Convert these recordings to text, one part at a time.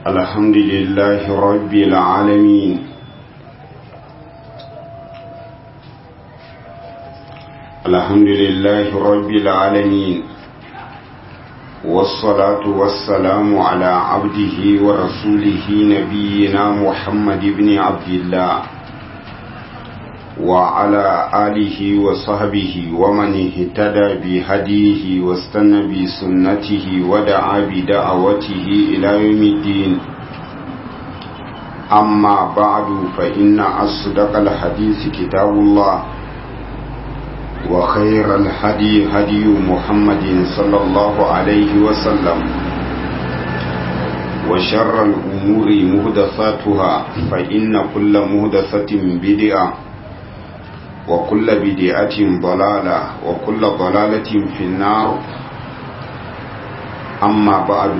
الحمد لله رب العالمين الحمد لله رب العالمين والصلاة والسلام على عبده ورسوله نبينا محمد بن عبد الله وعلى آله وصحبه ومن اهتدى بهديه واستنى بسنته ودعا بدعوته إلى يوم الدين أما بعد فإن أصدق الحديث كتاب الله وخير الهدي هدي محمد صلى الله عليه وسلم وشر الأمور مهدثاتها فإن كل مهدثة بدعة وكل بدعة ضلالة وكل ضلالة في النار أما بعد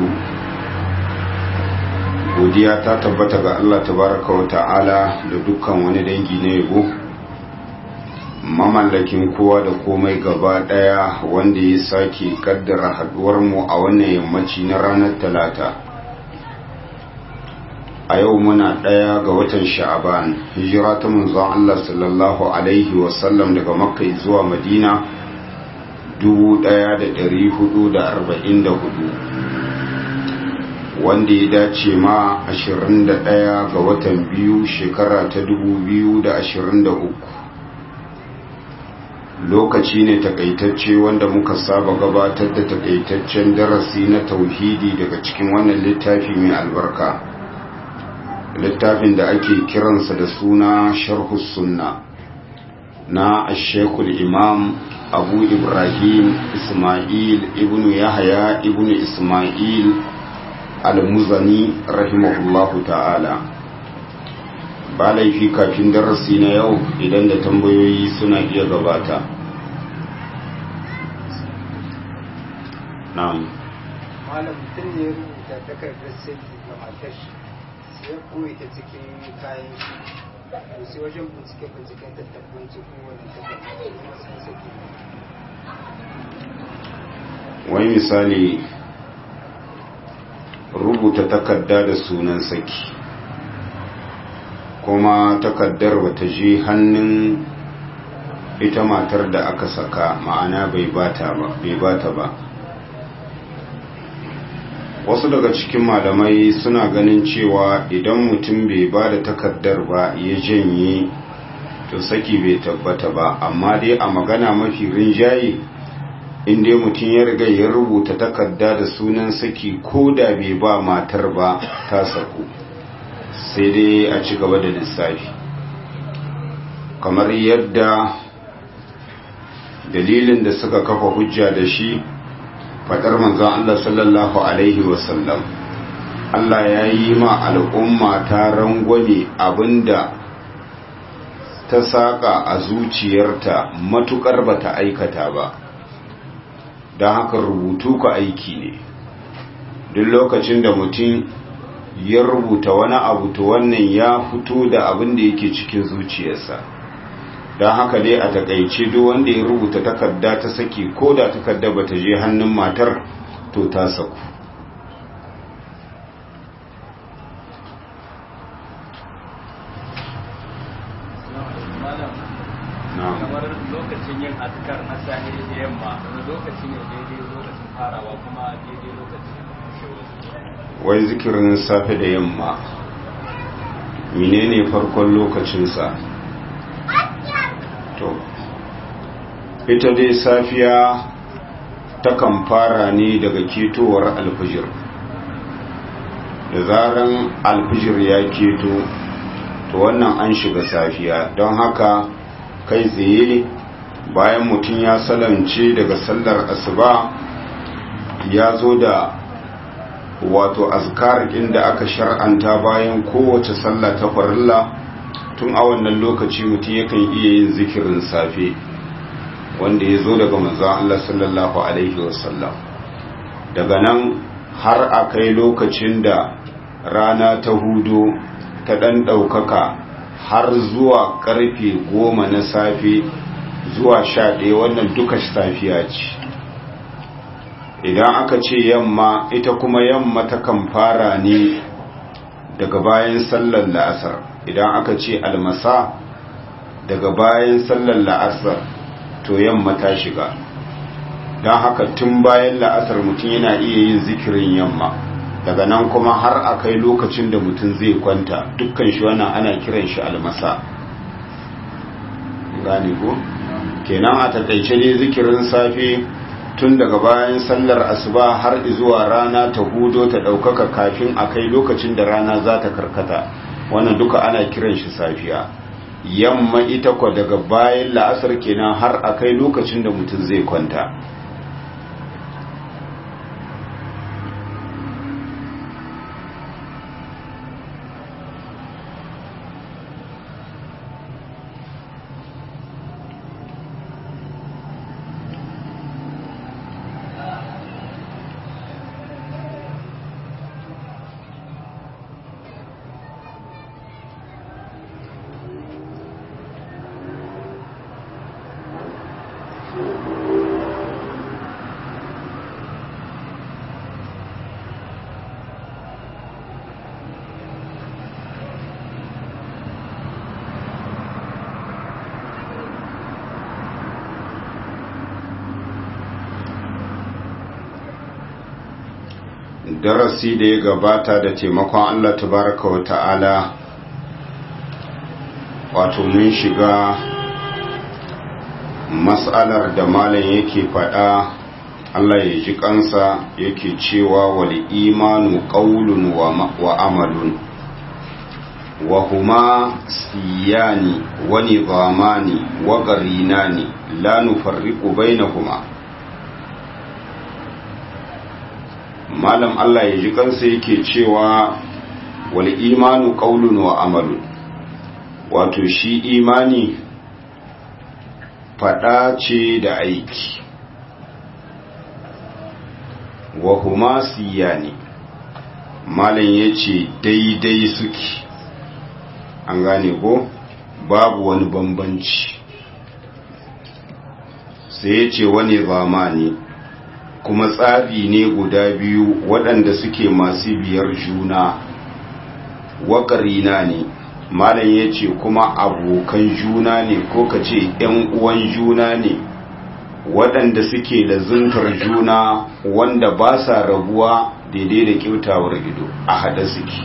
godiya ta tabbata ga Allah tabaraka wa ta'ala da dukkan wani dangi na yabo mamallakin kowa da komai gaba daya wanda ya sake kaddara haduwar mu a wannan yammaci na ranar talata a yau muna ɗaya ga watan sha'aban hijira ta manzon Allah sallallahu alaihi wasallam daga makka zuwa madina 1444 wanda ya dace ma 21 ga watan biyu shekara ta 2023 lokaci ne takaitacce wanda muka saba gabatar da takaitaccen darasi na tauhidi daga cikin wannan littafi mai albarka littafin da ake kiransa da suna sharhu sunna na ashekul imam abu ibrahim ismail ibnu yahaya ibnu ismail al-muzani rahimahullahu ta'ala ba laifi kafin darasi na yau idan da tambayoyi suna iya gabata na'am malam mutum ne rubuta takardar sai ga matar shi ya koyi ta cikin kayan shi to sai wajen bincike binciken ta tabbaci ko wani takarda kuma sun saki wani misali rubuta takarda da sunan saki kuma takardar bata je hannun ita matar da aka saka ma'ana bai bata ba bai bata ba wasu daga cikin malamai suna ganin cewa idan mutum bai ba da takardar ba ya janye to saki bai tabbata ba amma dai a magana mafi rinjaye inda mutum ya riga ya rubuta takarda da sunan saki ko da bai ba matar ba ta saku sai dai a ci gaba da lissafi kamar yadda dalilin da suka kafa hujja da shi fadar manzon Allah sallallahu alaihi wasallam Allah ya yi ma al'umma ta rangwame abinda ta saka a zuciyarta matukar bata aikata ba don haka rubutu ka aiki ne duk lokacin da mutum ya rubuta wani abu to wannan ya fito da abin da yake cikin zuciyarsa don haka dai a takaice duk wanda ya rubuta takarda ta saki ko da takarda ba ta je hannun matar to ta saku kamar lokacin yin azkar na sahi da yamma lokaci ne daidai lokacin farawa kuma daidai lokacin wai zikirin safe da yamma menene farkon lokacinsa to ita dai safiya takan fara ne daga ketowar alfijir da zaran alfijir ya keto to wannan an shiga safiya don haka kai tsaye bayan mutum ya salance daga sallar asuba ya zo da wato azkar inda aka shar'anta bayan kowace sallah ta farilla tun a wannan lokaci mutum yakan iya yin zikirin safe wanda ya zo daga manzan Allah sallallahu Alaihi wasallam daga nan har a kai lokacin da rana ta hudu ta ɗan ɗaukaka har zuwa ƙarfe goma na safe zuwa sha ɗaya wannan duka safiya ce idan aka ce yamma ita kuma yamma takan fara ne daga bayan sallar la'asar idan aka ce almasa daga bayan sallar la'asar to yamma ta shiga don haka tun bayan la'asar mutum yana iya yin zikirin yamma daga nan kuma har a kai lokacin da mutum zai kwanta dukkan shi wannan ana kiran shi almasa gane ko kenan a takaice ne zikirin safe tun daga bayan sallar asuba har zuwa rana ta hudo ta ɗaukaka kafin a kai lokacin da rana za ta karkata wannan duka ana kiran shi safiya yamma ita kwa daga bayan la'asar kenan har a kai lokacin da mutum zai kwanta darasi da ya gabata da taimakon Allah tabaraka wa ta'ala wato mun shiga mas'alar da malam yake faɗa Allah ya ji kansa yake cewa wal imanu qawlun wa amalun wa huma siyani wa nizamani wa qarinani la nufarriqu bainahuma malam Allah ya ji kansa yake cewa wal imanu qaulun wa amalun wato shi imani fada ce da aiki wa huma siyani malam yace daidai suke an gane ko babu wani bambanci sai yace wani zamani kuma tsari ne guda biyu waɗanda suke masu biyar juna waƙarina ne malam ya ce kuma abokan juna ne ko ka ce ‘yan uwan juna ne waɗanda suke da zuntar juna wanda ba sa rabuwa daidai da kyautawar ido a haɗa suke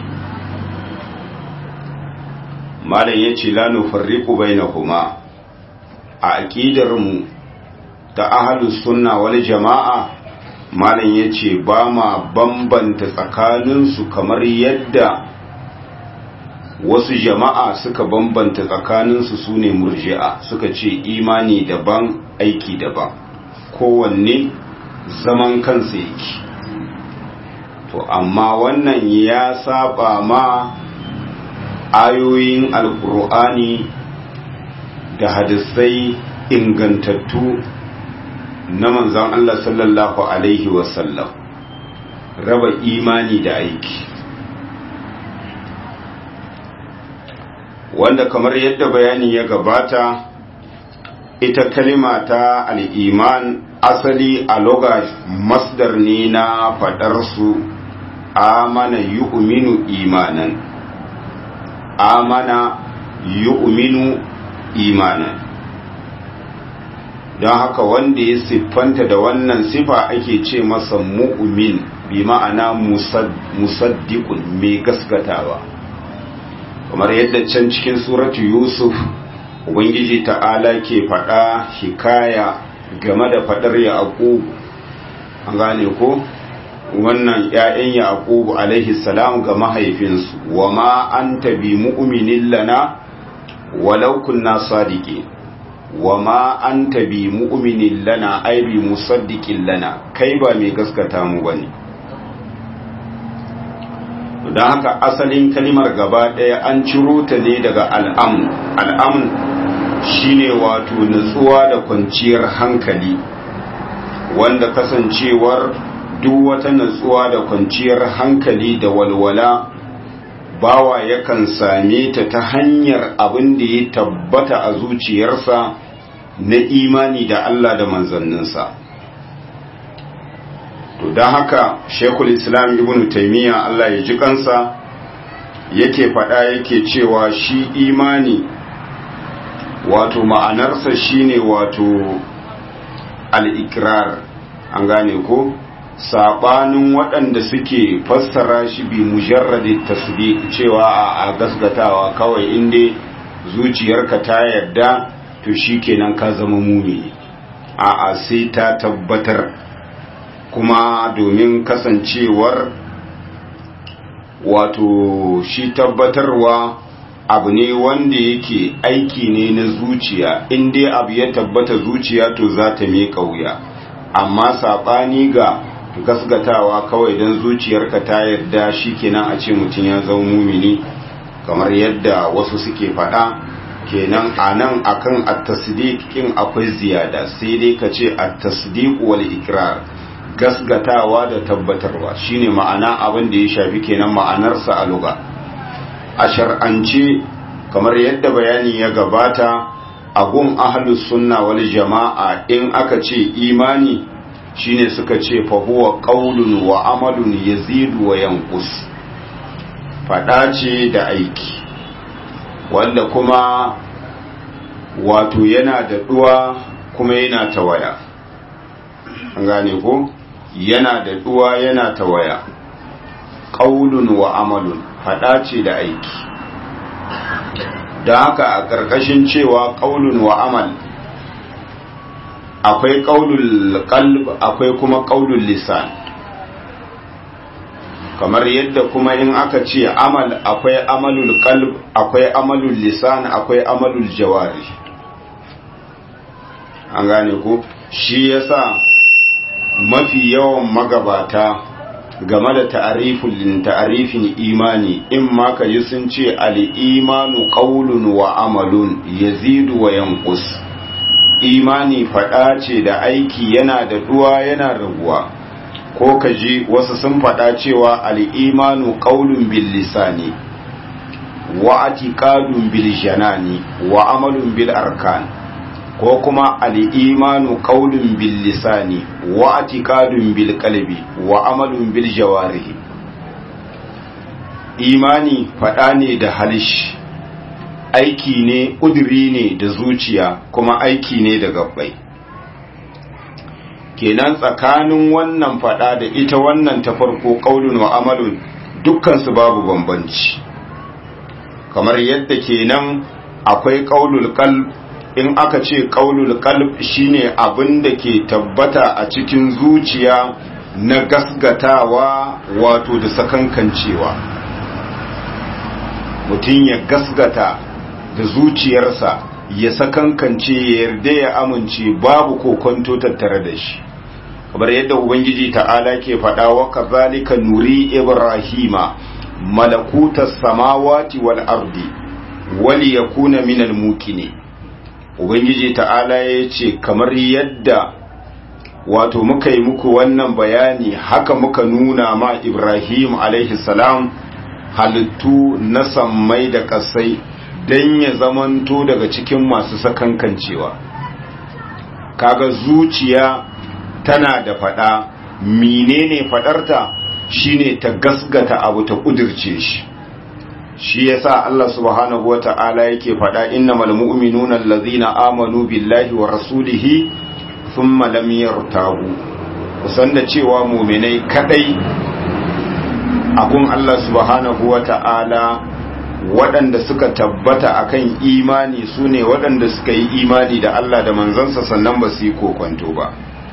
malam ya ce lanu farriku bai na kuma a aƙidarmu ta ahalus sunna wani jama'a malam ya ce ba ma bambanta tsakaninsu kamar yadda wasu jama'a suka bambanta tsakaninsu su ne murji'a suka ce imani daban aiki daban kowanne zaman kansa yake to amma wannan ya saba ma ayoyin alkur'ani da hadisai ingantattu na manzan Allah sallallahu Alaihi wasallam raba imani da aiki wanda kamar yadda bayani ya gabata ita kalima ta al'iman asali a loga masdar ne na faɗarsu amana yu'minu imanan amana yu'minu imanan don haka wanda ya siffanta da wannan sifa ake ce masa mu'min bi ma'ana musaddiqun mai gaskatawa kamar yadda can cikin suratu yusuf ubangiji ta'ala ke faɗa hikaya game da faɗar yaqub an gane ko wannan ƴaƴan yaqub alaihi salam ga mahaifinsu wa ma anta bi mu'minin lana walau kunna sadiqin wa ma an tabi mu'minin lana ai bi musaddiqin lana kai ba mai gaskata mu bane don haka asalin kalimar gaba ɗaya an ciro ta ne daga al'amun al'amun shine wato nutsuwa da kwanciyar hankali wanda kasancewar duk wata nutsuwa da kwanciyar hankali da walwala bawa yakan same ta ta hanyar abin da ya tabbata a zuciyarsa na imani da Allah da manzanninsa to don haka shekul islam ibn taimiyya Allah ya ji kansa yake faɗa yake cewa shi imani wato ma'anarsa shine wato al'ikrar an gane ko saɓanin waɗanda suke fassara shi bi mujarradi tasdiq cewa a gasgatawa kawai inda zuciyarka ta yarda to shi kenan ka zama mumini a a sai ta tabbatar kuma domin kasancewar wato shi tabbatarwa abu ne wanda yake aiki ne na zuciya in dai abu ya tabbata zuciya to za ta miƙa wuya amma saɓani ga gasgatawa kawai don zuciyarka ta yarda shi kenan a ce mutum ya zama mumini kamar yadda wasu suke faɗa kenan a nan akan at-tasdiq akwai ziyada sai dai ka ce at-tasdiq wal ikrar gasgatawa da tabbatarwa shine ma'ana abin da ya shafi kenan ma'anarsa a luga a shar'ance kamar yadda bayani ya gabata a gun ahlus sunna wal jama'a in aka ce imani shine suka ce fa huwa qaulun wa amalun yazidu wa yanqus fada ce da aiki wanda kuma wato yana da duwa kuma yana tawaya an gane ko yana da duwa yana tawaya qaulun wa amalun fada ce da aiki da haka a ƙarƙashin cewa qaulun wa amal akwai qaulul qalb akwai kuma qaulul lisan kamar yadda kuma in aka ce amal akwai amalul qalb akwai amalul lisan akwai amalul jawari an gane ko shi yasa mafi yawan magabata game da ta'arifin ta'arifin imani in ma ka yi sun ce al-imanu qawlun wa amalun yazidu wa yanqus imani fada ce da aiki yana da duwa yana raguwa ko ka ji wasu sun fada cewa al-imanu qawlun bil lisani wa atiqadun bil janani wa amalun bil arkan ko kuma al'imanu ƙaunin bil lisani wa atikadun bil kalbi wa amalun bil jawarihi imani faɗa ne da halish aiki ne ƙuduri ne da zuciya kuma aiki ne da gabbai kenan tsakanin wannan faɗa da ita wannan ta farko ƙaunin wa amalun dukkansu babu bambanci kamar yadda kenan akwai ƙaunul kalb in aka ce ƙaunul qalb shine abin da ke tabbata a cikin zuciya na gasgatawa wato da sakankancewa mutum ya gasgata da zuciyarsa ya sakankance ya yarda ya amince babu kokonto tattare da shi kamar yadda ubangiji ta'ala ke faɗa wa kazalika nuri ibrahima malakutas samawati wal ardi wali yakuna minal mukini ubangiji ta'ala ya ce kamar yadda wato muka yi muku wannan bayani haka muka nuna ma ibrahim alaihi salam halittu na sammai da kasai don ya zamanto daga cikin masu sakankancewa kaga zuciya tana da fada menene fadarta shine ta gasgata abu ta kudirce shi shi yasa Allah subhanahu wata'ala yake faɗa innamal mu'minuna allazina amanu billahi wa rasulihi thumma lam yartabu kusan da cewa mu'minai kadai abun Allah subhanahu wata'ala waɗanda suka tabbata akan imani sune waɗanda suka yi imani da Allah da manzansa sannan ba su yi kokonto ba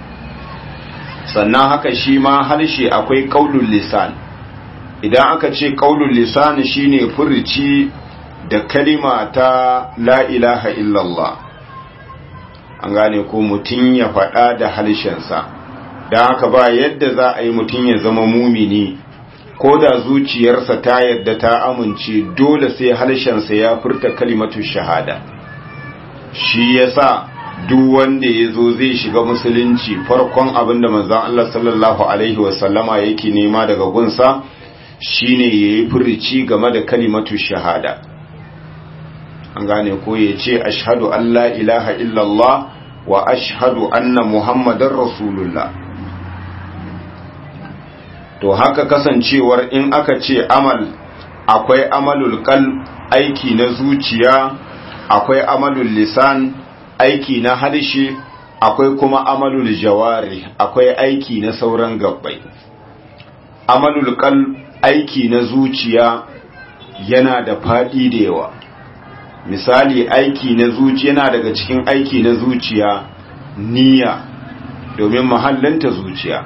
sannan haka shi ma harshe akwai qaulul lisan idan aka ce ƙaunin lisani shine furici da kalima ta la ilaha illallah an gane ko mutum ya faɗa da halshensa don haka ba yadda za a yi mutum ya zama mumini ko da zuciyarsa ta yadda ta amince dole sai halshensa ya furta kalimatu shahada shi yasa duk wanda ya zo zai shiga musulunci farkon abin da manzon Allah sallallahu alaihi wasallama yake nema daga gunsa shine yayi furici game da kalimatu shahada an gane ko ya ce ashhadu an la ilaha illallah wa ashhadu anna muhammadar rasulullah to haka kasancewar in aka ce amal akwai amalul qalb aiki na zuciya akwai amalul lisan aiki na harshe akwai kuma amalul jawari akwai aiki na sauran gabbai amalul qalb aiki na zuciya yana da fadi da yawa misali aiki na zuciya yana daga cikin aiki na zuciya niyya domin mahallinta zuciya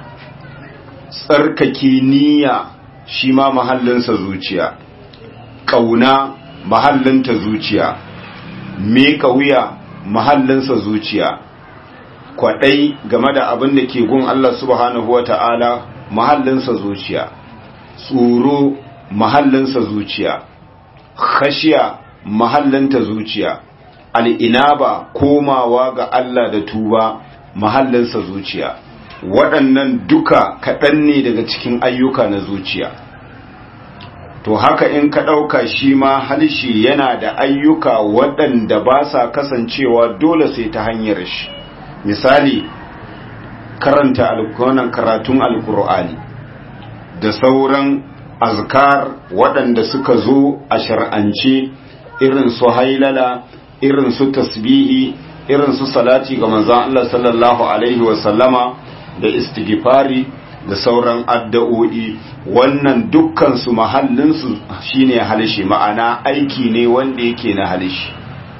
tsarkake niyya shi ma mahallinsa zuciya ƙauna mahallinta zuciya meka wuya mahallinsa zuciya kwaɗai game da abin da ke gun Allah subhanahu wa ta'ala mahallinsa zuciya tsoro mahallinsa zuciya khashiya mahallinta zuciya al'inaba komawa ga Allah da tuba mahallinsa zuciya waɗannan duka kaɗan ne daga cikin ayyuka na zuciya to haka in ka ɗauka shi ma halshe yana da ayyuka waɗanda ba sa kasancewa dole sai ta hanyar shi misali karanta alkunan karatun alkur'ani da sauran azkar waɗanda suka zo a shar'ance irin su hailala irin su tasbihi irin su salati ga manzon Allah sallallahu alaihi wasallama da istighfari da sauran addu'o'i wannan dukkan su mahallin su shine halishi ma'ana aiki ne wanda yake na halishi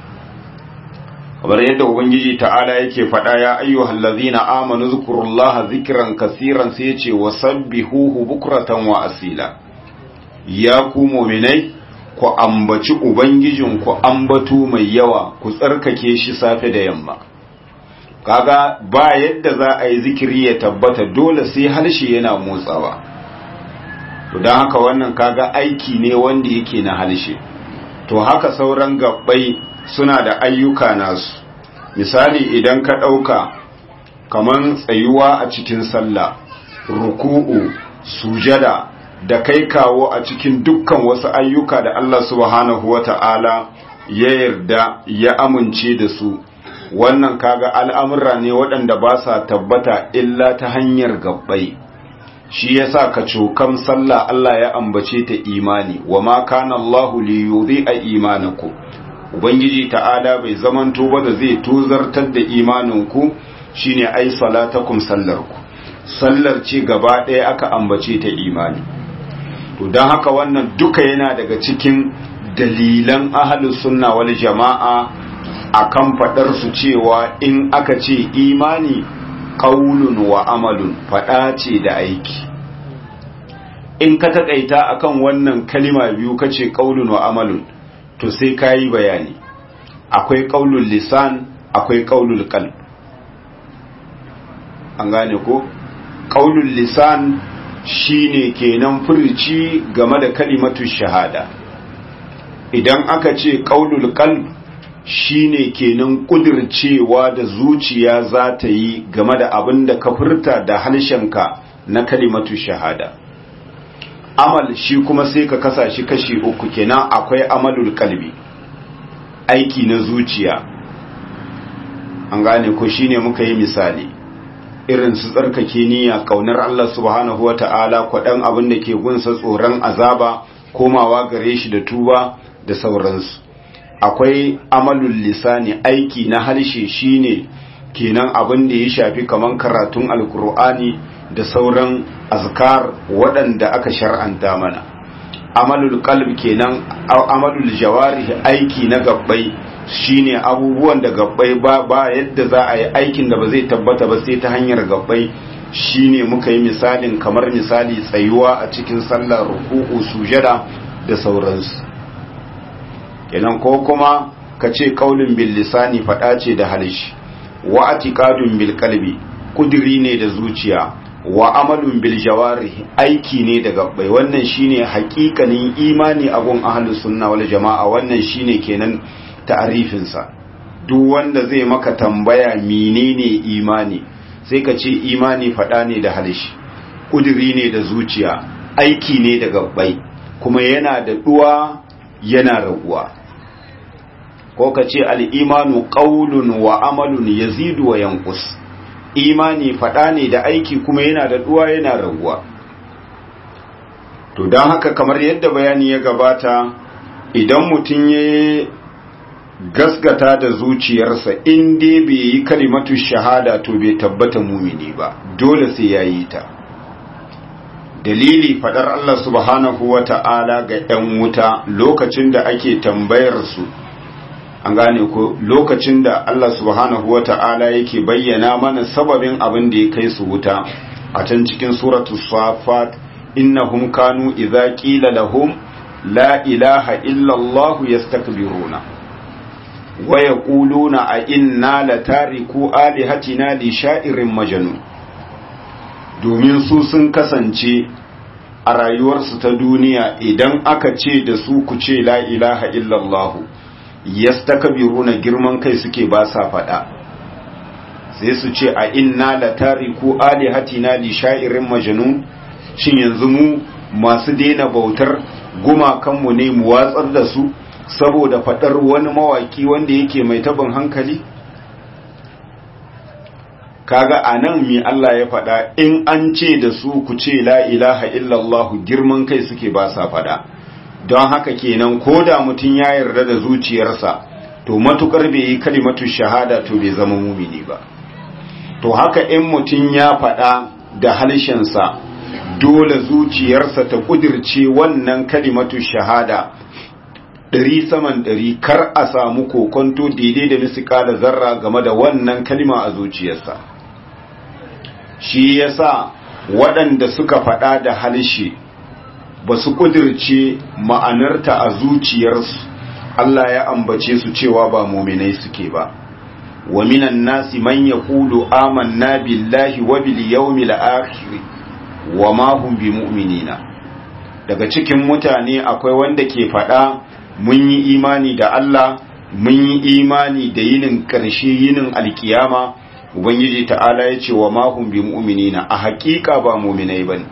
kamar yadda ubangiji ta'ala yake faɗa ya ayyuhal ladzina amanu zkurullaha zikran kaseeran sai yace wasabbihuhu bukratan wa asila ya ku mu'minai ku ambaci ubangijin ku ambatu mai yawa ku tsarkake shi safe da yamma kaga ba yadda za a yi zikiri ya tabbata dole sai harshe yana motsawa to don haka wannan kaga aiki ne wanda yake na harshe to haka sauran gabbai suna da ayyuka nasu misali idan ka ɗauka kaman tsayuwa a cikin sallah ruku'u sujada da kai kawo a cikin dukkan wasu ayyuka da Allah subhanahu wata'ala ya yarda ya amince da su wannan kaga al'amurra ne waɗanda ba sa tabbata illa ta hanyar gabbai shi yasa ka cokan sallah Allah ya ambace ta imani wa ma kana Allahu li yudhi'a imanakum ubangiji ta'ala bai zamanto ba da zai tozartar da imaninku shine ai salatakum sallarku sallar ce gaba ɗaya aka ambace ta imani to don haka wannan duka yana daga cikin dalilan ahlus sunna wal jama'a akan fadar su cewa in aka ce imani qaulun wa amalun fada ce da aiki in ka takaita akan wannan kalima biyu kace qaulun wa amalun to sai ka yi bayani akwai ƙaunul lisan akwai ƙaunul qalb an gane ko ƙaunul lisan shine kenan furici game da kalimatu shahada idan aka ce ƙaunul qalb shine kenan kudircewa da zuciya za ta yi game da abin da ka furta da halshenka na kalimatu shahada amal shi kuma sai ka kasa shi kashi uku kenan akwai amalul kalbi aiki na zuciya an gane ko shine muka yi misali irin su tsarkake niyya kaunar Allah subhanahu wata'ala kwaɗan abin da ke gunsa tsoron azaba komawa gare shi da tuba da sauransu akwai amalul lisani aiki na harshe shine kenan abin da ya shafi kaman karatun alkur'ani da sauran azkar waɗanda aka shar'anta mana amalul qalb kenan amalul jawarih aiki na gabbai shine abubuwan da gabbai ba ba yadda za a yi aikin da ba zai tabbata ba sai ta hanyar gabbai shine muka yi misalin kamar misali tsayuwa a cikin sallar ruku'u sujada da sauransu kenan ko kuma ka ce kaulin bil lisani fada ce da halishi wa atiqadun bil qalbi kudiri ne da zuciya wa amalun bil jawarih aiki ne da gabbai wannan shine hakikanin imani a gun ahlus sunna wal jamaa wannan shine kenan ta'arifin sa duk wanda zai maka tambaya menene imani sai ka ce imani fada ne da halishi kudiri ne da zuciya aiki ne da gabbai kuma yana da duwa yana raguwa ko ka ce al-imanu qawlun wa amalun yazidu wa yanqus imani faɗa ne da aiki kuma yana da duwa yana raguwa to don haka kamar yadda bayani ya gabata idan mutum ya gasgata da zuciyarsa in dai bai yi kalimatu shahada to bai tabbata mumini ba dole sai ya yi ta dalili fadar Allah subhanahu wa ta'ala ga ‘yan wuta lokacin da ake tambayar su an gane ko lokacin da Allah subhanahu wa ta'ala yake bayyana mana sababin abin da ya kai su wuta a can cikin suratu safat innahum kanu idza qila lahum la ilaha illa Allah yastakbiruna wa yaquluna a inna latariku alihatina li sha'irin majnun domin su sun kasance a rayuwarsu ta duniya idan aka ce da su ku ce la ilaha illallah yastakbiruna girman kai suke ba sa fada sai su ce a inna latariku alihatina li sha'irin majnun shin yanzu mu masu daina bautar gumakanmu ne mu watsar da su saboda fadar wani mawaki wanda yake mai tabin hankali kaga anan mi Allah ya faɗa in an ce da su ku ce la ilaha illallah girman kai suke ba sa faɗa don haka kenan ko da mutum ya yarda da zuciyarsa to matukar bai yi kalimatu shahada to bai zama mumini ba to haka in mutum ya faɗa da halshensa dole zuciyarsa ta kudirce wannan kalimatu shahada ɗari saman ɗari kar a samu kokonto daidai da misikala zarra game da wannan kalima a zuciyarsa shi yasa waɗanda suka faɗa da halshe ba su kudirce ma'anarta a zuciyarsu Allah ya ambace su cewa ba muminai suke ba wa minan nasi man yaqulu amanna billahi wa bil yawmil akhir wa ma hum bimu'minina daga cikin mutane akwai wanda ke faɗa mun yi imani da Allah mun yi imani da yinin ƙarshe yinin alkiyama ubangiji ta'ala ya ce wa mahum bi mu'minina a haƙiƙa ba mu'minai bane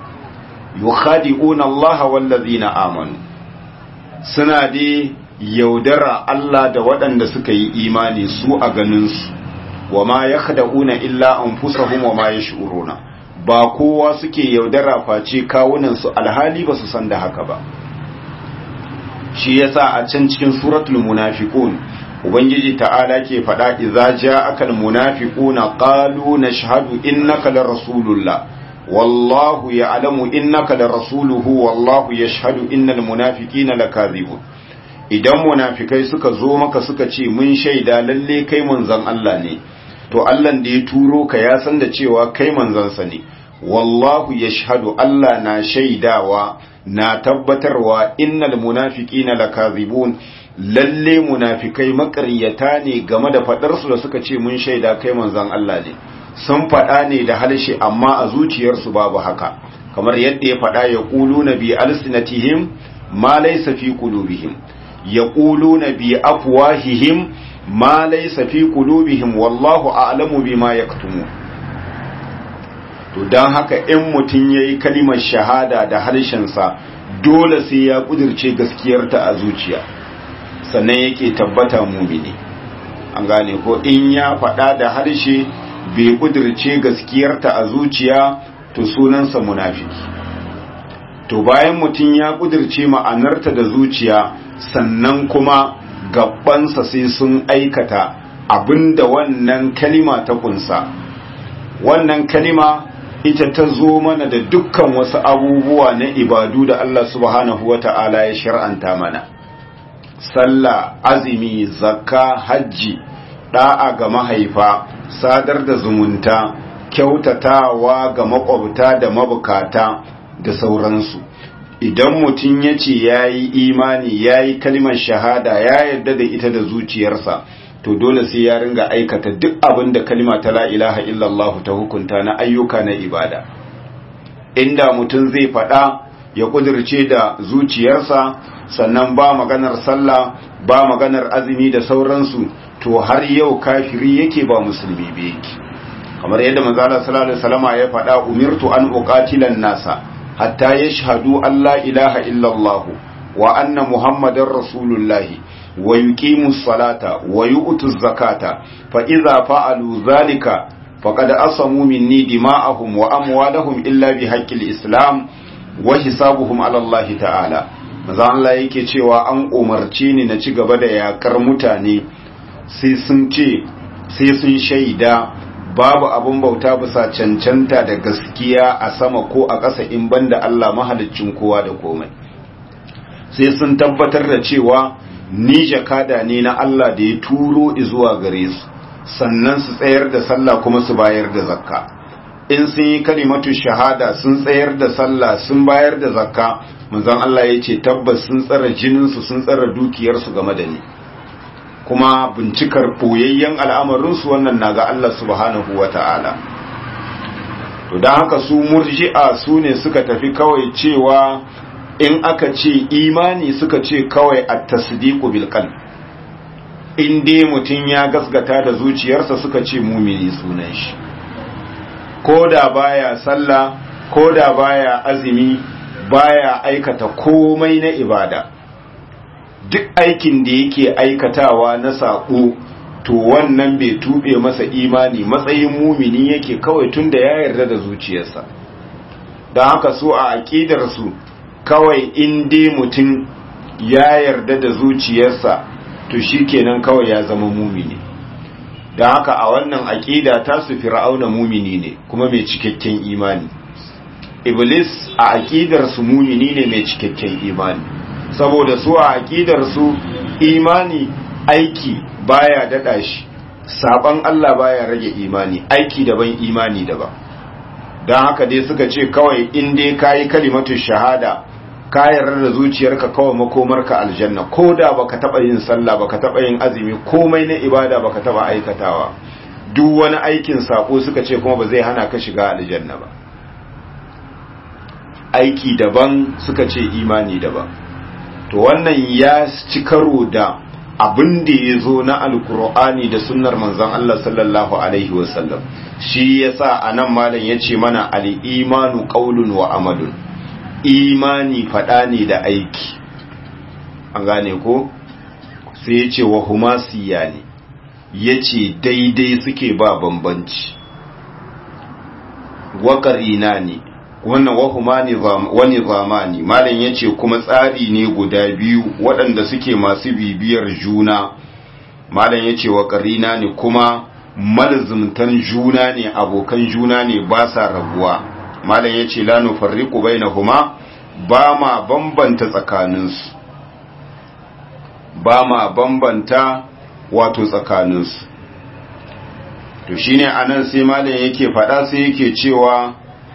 yukhadi'una Allah wallazina amanu suna dai yaudara Allah da waɗanda suka yi imani su a ganin su wa ma yakhda'una illa anfusahum wa ma yash'uruna ba kowa suke yaudara face kawunan su alhali ba su san da haka ba shi yasa a can cikin suratul munafiqun ubangiji ta'ala ke faɗa idza ja'aka almunafiquna qalu nashhadu innaka la rasulullah wallahu ya'lamu innaka la rasuluhu wallahu yashhadu innal munafiqina lakazibun idan munafikai suka zo maka suka ce mun shaida lalle kai manzon Allah ne to Allah da ya turo ka ya san da cewa kai manzansa ne wallahu yashhadu Allah na shaidawa na tabbatarwa innal munafiqina lakazibun lalle munafikai makaryata ne game da fadar su da suka ce mun shaida kai manzon Allah ne sun fada ne da halshe amma a zuciyarsu babu haka kamar yadda ya fada ya quluna bi alsinatihim ma laysa fi qulubihim yaquluna bi afwahihim ma laysa fi qulubihim wallahu a'lamu bima yaktumun to don haka in mutum ya yi kalimar shahada da harshensa dole sai ya kudirce gaskiyarta a zuciya sannan yake tabbata mumini an gane ko in ya faɗa da harshe bai kudirce gaskiyarta a zuciya to sunansa munafiki to bayan mutum ya kudirce ma'anarta da zuciya sannan kuma gabansa sai sun aikata abinda wannan kalima ta kunsa wannan kalima ita ta zo mana da dukkan wasu abubuwa na ibadu da Allah subhanahu wa ta'ala ya shar'anta mana sallah azumi zakka hajji da'a ga mahaifa sadar da zumunta kyautatawa ga makwabta da mabukata da sauransu idan mutum ya ce ya yi imani ya yi kalimar shahada ya yarda da ita da zuciyarsa to dole sai ya ringa aikata duk abin da kalima ta la ilaha illallah ta hukunta na ayyuka na ibada inda mutum zai faɗa ya kudirce da zuciyarsa sannan ba maganar sallah ba maganar azumi da sauransu to har yau kafiri yake ba musulmi ba yake kamar yadda manzo Allah sallallahu alaihi wasallama ya faɗa umirtu an uqatilan nasa hatta yashhadu an la ilaha illallah wa anna muhammadar rasulullahi wa yuqimu salata wa yu'tu zakata fa idza fa'alu dhalika faqad asamu minni dima'ahum wa amwalahum illa bi haqqil islam wa hisabuhum ala Allah ta'ala maza Allah yake cewa an umarce ni na ci gaba da yakar mutane sai sun ce sai sun shaida babu abun bauta bisa cancanta da gaskiya a sama ko a ƙasa in banda Allah mahaliccin kowa da komai sai sun tabbatar da cewa ni jakada ne na Allah da ya turo zuwa gare su sannan su tsayar da sallah kuma su bayar da zakka in sun yi kalimatu shahada sun tsayar da sallah sun bayar da zakka manzon Allah ya ce tabbas sun tsara jininsu sun tsara dukiyarsu game da ni kuma bincikar ɓoyayyen al'amarinsu wannan na ga Allah subhanahu wa ta'ala. To, don haka su murji'a su ne suka tafi kawai cewa in aka ce imani suka ce kawai a tasdiku bilkan. In dai mutum ya gasgata da zuciyarsa suka ce mumini sunan shi. Ko da baya sallah, ko da baya azumi, baya aikata komai na ibada. duk aikin da yake aikatawa na saƙo to wannan bai tube masa imani matsayin mumini yake kawai tun da ya yarda da zuciyarsa don haka so a aƙidarsu kawai in dai mutum ya yarda da zuciyarsa to shi kenan kawai ya zama mumini don haka a wannan aƙida ta su fir'auna mumini ne kuma mai cikakken imani iblis a aƙidarsu mumini ne mai cikakken imani saboda su a aƙidar su imani aiki baya dada shi saban Allah baya rage imani aiki daban imani daban don haka dai suka ce kawai in dai kayi kalimatu shahada ka yarda da zuciyarka kawai makomarka aljanna ko da baka taba yin sallah baka taba yin azumi komai na ibada baka taba aikatawa duk wani aikin sako suka ce kuma ba zai hana ka shiga aljanna ba aiki daban suka ce imani daban to wannan ya ci karo da abin da ya zo na alkur'ani da sunnar manzon Allah sallallahu alaihi wasallam shi yasa anan malam yace mana al-imanu qaulun wa amalun imani fada ne da aiki an gane ko sai yace wa huma siyani yace daidai suke ba bambanci wa qarinani wannan wahuma wani zamani malam ya ce kuma tsari ne guda biyu waɗanda suke masu bibiyar juna malam ya ce wa ƙarina ne kuma malzumtan juna ne abokan juna ne ba sa rabuwa malam ya ce lanu farriku bai na huma ba ma bambanta tsakaninsu ba ma bambanta wato tsakaninsu to shine anan sai malam yake faɗa sai yake cewa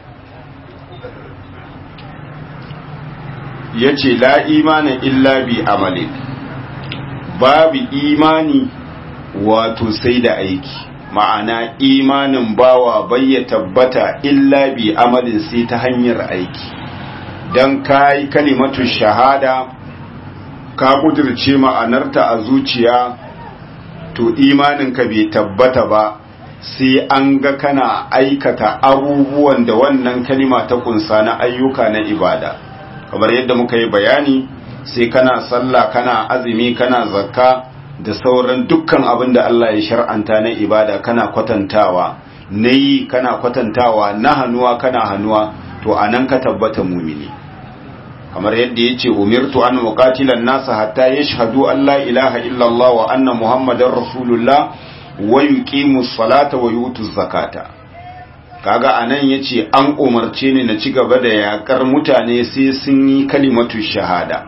ya ce la imanin illa bi amalin babu imani wato sai da aiki ma'ana imanin bawa bai ya tabbata illa bi amalin sai ta hanyar aiki don ka yi kalimatu shahada ka kudirce ma'anarta a zuciya to imaninka bai tabbata ba sai an ga kana aikata abubuwan da wannan kalima ta kunsa na ayyuka na ibada kamar yadda muka yi bayani sai kana sallah kana azumi kana zakka da sauran dukkan abin da Allah ya shar'anta na ibada kana kwatantawa na yi kana kwatantawa na hannuwa kana hannuwa to anan ka tabbata mumini kamar yadda ya ce umirtu an muqatilan nasa hatta yashhadu an la ilaha illallah wa anna muhammadar rasulullah wa yuqimu salata wa yutu zakata kaga anan yace an umarce ni na ci gaba da yakar mutane sai sun yi kalimatu shahada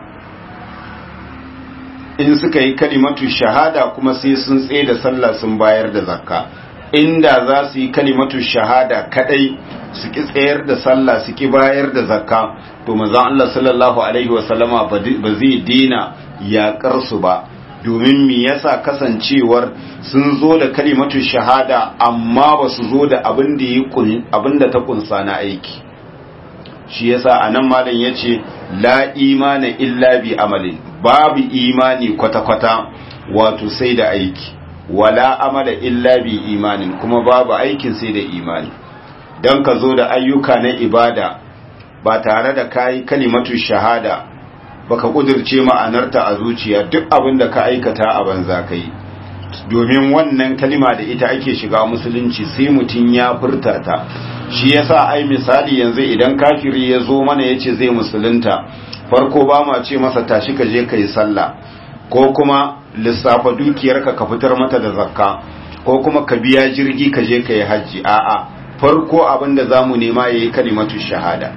in suka yi kalimatu shahada kuma sai sun tsaye da sallah sun bayar da zakka inda za su yi kalimatu shahada kadai su ki tsayar da sallah su ki bayar da zakka to manzon Allah sallallahu alaihi wasallama ba zai dina yakar su ba domin me yasa kasancewar sun zo da kalimatu shahada amma ba su zo da abin da abin da ta kunsa na aiki shi yasa anan malam yace la imana illa bi amalin babu imani kwata-kwata wato sai da aiki wala amala illa bi imanin kuma babu aikin sai da imani don ka zo da ayyuka na ibada ba tare da kayi kalimatu shahada baka kudirce ma'anarta a zuciya duk abin da ka aikata a banza kai domin wannan kalima da ita ake shiga musulunci sai mutum ya furta ta shi yasa ai misali yanzu idan kafiri ya zo mana ya ce zai musulunta farko ba ma ce masa tashi ka je ka yi sallah ko kuma lissafa dukiyarka ka fitar mata da zakka ko kuma ka biya jirgi ka je ka yi hajji a'a farko abin da za mu nema ya yi kalimatu shahada